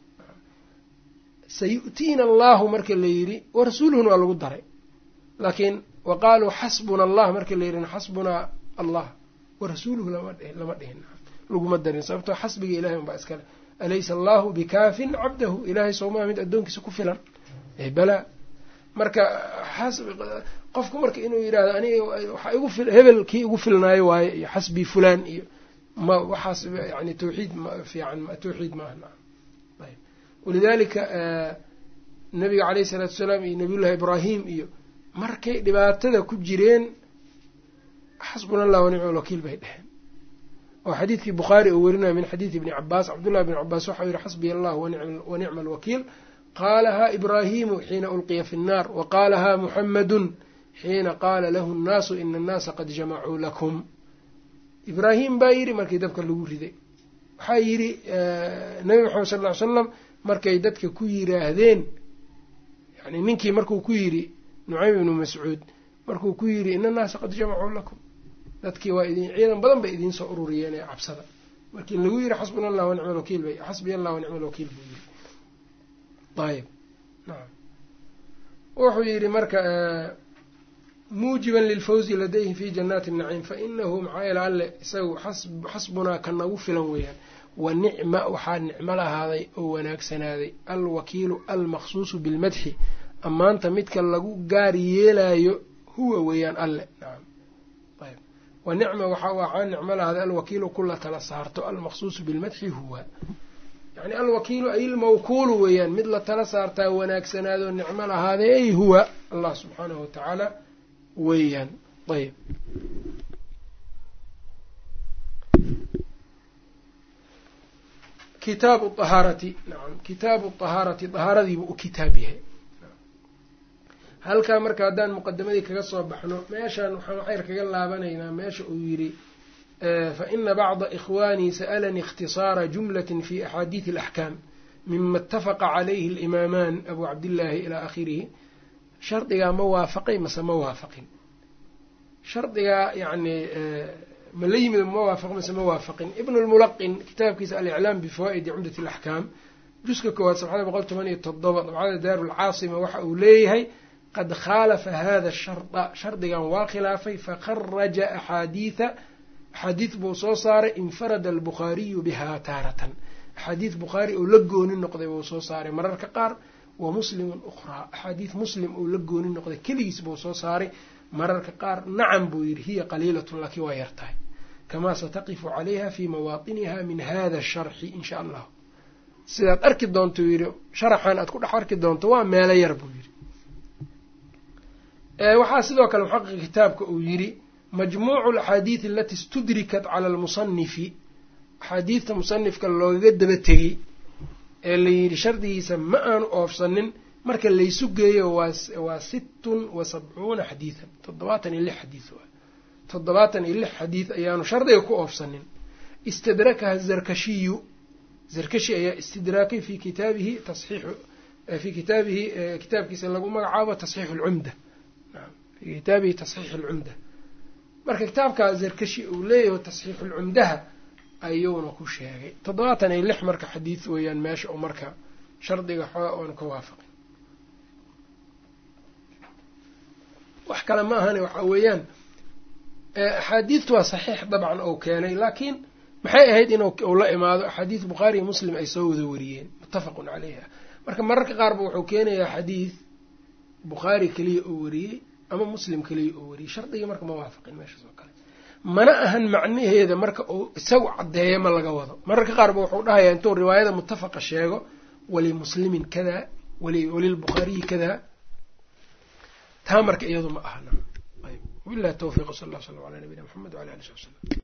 sayu'tiina allahu marka la yidhi warasuuluhuna waa lagu daray laakiin wa qaaluu xasbuna allah marka la yidhina xasbunaa allah warasuuluhu lama dhihin laguma darin sababtoo xasbiga ilahay unbaa iskale alaysa allahu bikaafin cabdahu ilaahay soomaa mid addoonkiisa ku filan balaa marka qofku marka inuu yidhahdo aniga waxaa igu hebel kii igu filnaayo waaye iyo xasbii fulaan iyo ma waxaas yani tawxiid fiican tawxiid maaha naam ayb walidaalika nabiga caleyhi isalaatu wasalaam iyo nabiyullahi ibraahim iyo markay dhibaatada ku jireen xasbuna allah wanicma alwakiil bay dheheen oo xadiidkii bukhaari uu werinayo min xadiidi ibni cabaas cabdullahi bni cabaas waxau yihi xasbiya allah wanicma alwakiil qaalahaa ibraahimu xiina ulqiya fi nnaar wa qaalahaa muxamadun xiina qaala lahu nnaasu ina annaasa qad jamacuu lakum ibraahim baa yidhi markii dabka lagu riday waxaa yidhi nabi maxamed sal ly slam markay dadka ku yiraahdeen yani ninkii markuu ku yidhi nucaym ibnu mascuud markuu ku yidhi ina annaasa qad jamacuu lakum dadkii waa idin ciidan badan bay idiin soo ururiyeen ee cabsada markii lagu yidhi xasbuna allah wanicma alwakiil bay xasbiya allah wanicma alwakiil buu yidhi ayb nacam wuxuu yidhi marka muujiban lilfawzi ladayhim fi jannaati naciim fainahu maxaa yeele alle isagu xasbunaa ka nagu filan weeyaan wa nicma waxaa nicmo lahaaday oo wanaagsanaaday alwakiilu almaqsuusu bilmadxi ammaanta midka lagu gaar yeelayo huwa weeyaan alle nacam ayb wa nicma waxaa nicmo lahaaday alwakiilu kula tala saarto almaqsuusu bilmadxi huwa yani alwakiilu ay ilmawkuulu weeyaan mid la tala saartaa wanaagsanaadoo nicmo lahaaday ay huwa allah subxaanahu watacaala weeyaan ayb kitaabu ahaarati nacam kitaabu ahaarati dahaaradiibuu u kitaab yahay halkaa marka haddaan muqadamadii kaga soo baxno meeshaan waxaan waxayr kaga laabanaynaa meesha uu yidhi faina bacda ikhwaanii sa'alanii ikhtisaara jumlati fi axaadiidi alaxkaam mima اtafaqa calayhi alimamaan abu cabdillaahi ilaa akhirihi shardigaa ma waafaqay mase ma waafaqin shardigaa yani ma la yimid ma waafaq mase ma waafaqin ibn lmulaqin kitaabkiisa aliclaam bifawaa'idi cumdat alaxkaam juska koowaad sabxada boqol toban iyo toddoba dabcada daaru lcaasima waxa uu leeyahay qad khaalafa hada sharda shardigan waa khilaafay fakharaja axaadiida axaadiid buu soo saaray infarada albukhaariyu bihaa taaratan axaadiid bukhaari oo la gooni noqday buu soo saaray mararka qaar wa muslimun ukhraa axaadiid muslim uu la gooni noqday keligiis buu soo saaray mararka qaar nacam buu yidhi hiya qaliilatun laakiin waa yartahay kamaa sataqifu calayha fii mawaatiniha min hada sharxi in sha allah sidaad arki doonto yidhi sharaxan aad ku dhex arki doonto waa meelo yar buu yidhi waxaa sidoo kale muxaqiq kitaabka uu yidhi majmuucu alaxaadiidi alati istudrikat cala almusanifi axaadiidta musanifka loogaga daba tegey ee la yidhi shardigiisa ma aanu oofsanin marka laysu geeyo waa sittun wa sabcuuna xadiidan toddobaatan iyo lix xadiid waa toddobaatan iyo lix xadiid ayaanu shardiga ku oofsanin istadrakaha zarkashiyu zarkashi ayaa istidraakay fi kitaabihi tasxiixu fii kitaabihi kitaabkiisa lagu magacaabo tasxiixu alcumda fii kitaabihi tasxiixu alcumda marka kitaabkaa zarkashi uu leeyahay tasxiixulcumdaha ayuuna ku sheegay toddobaatan iyo lix marka xadiid weeyaan meesha oo marka shardiga xooga oonu ka waafaqin wax kale ma ahane waxa weeyaan axaadiidtu waa saxiix dabcan ou keenay laakiin maxay ahayd inuu la imaado axaadiid bukhaari iyo muslim ay soo wada wariyeen muttafaqun caleyha marka mararka qaarba wuxuu keenayaa xadiid bukhaari keliya oo wariyey ama muslim keliya oo wariyey shardigii marka ma waafaqin meeshaas oo kale mana ahan macnaheeda marka uu isagu caddeeyo ma laga wado mararka qaarba wuxuu dhahayaa intuu riwaayada muttafaqa sheego walimuslimin kada walilbukhaariyi kada taa marka iyadu ma ahna wabilahi tawfiq sal alla slam ala nabiyina mxamed wala ali sab slm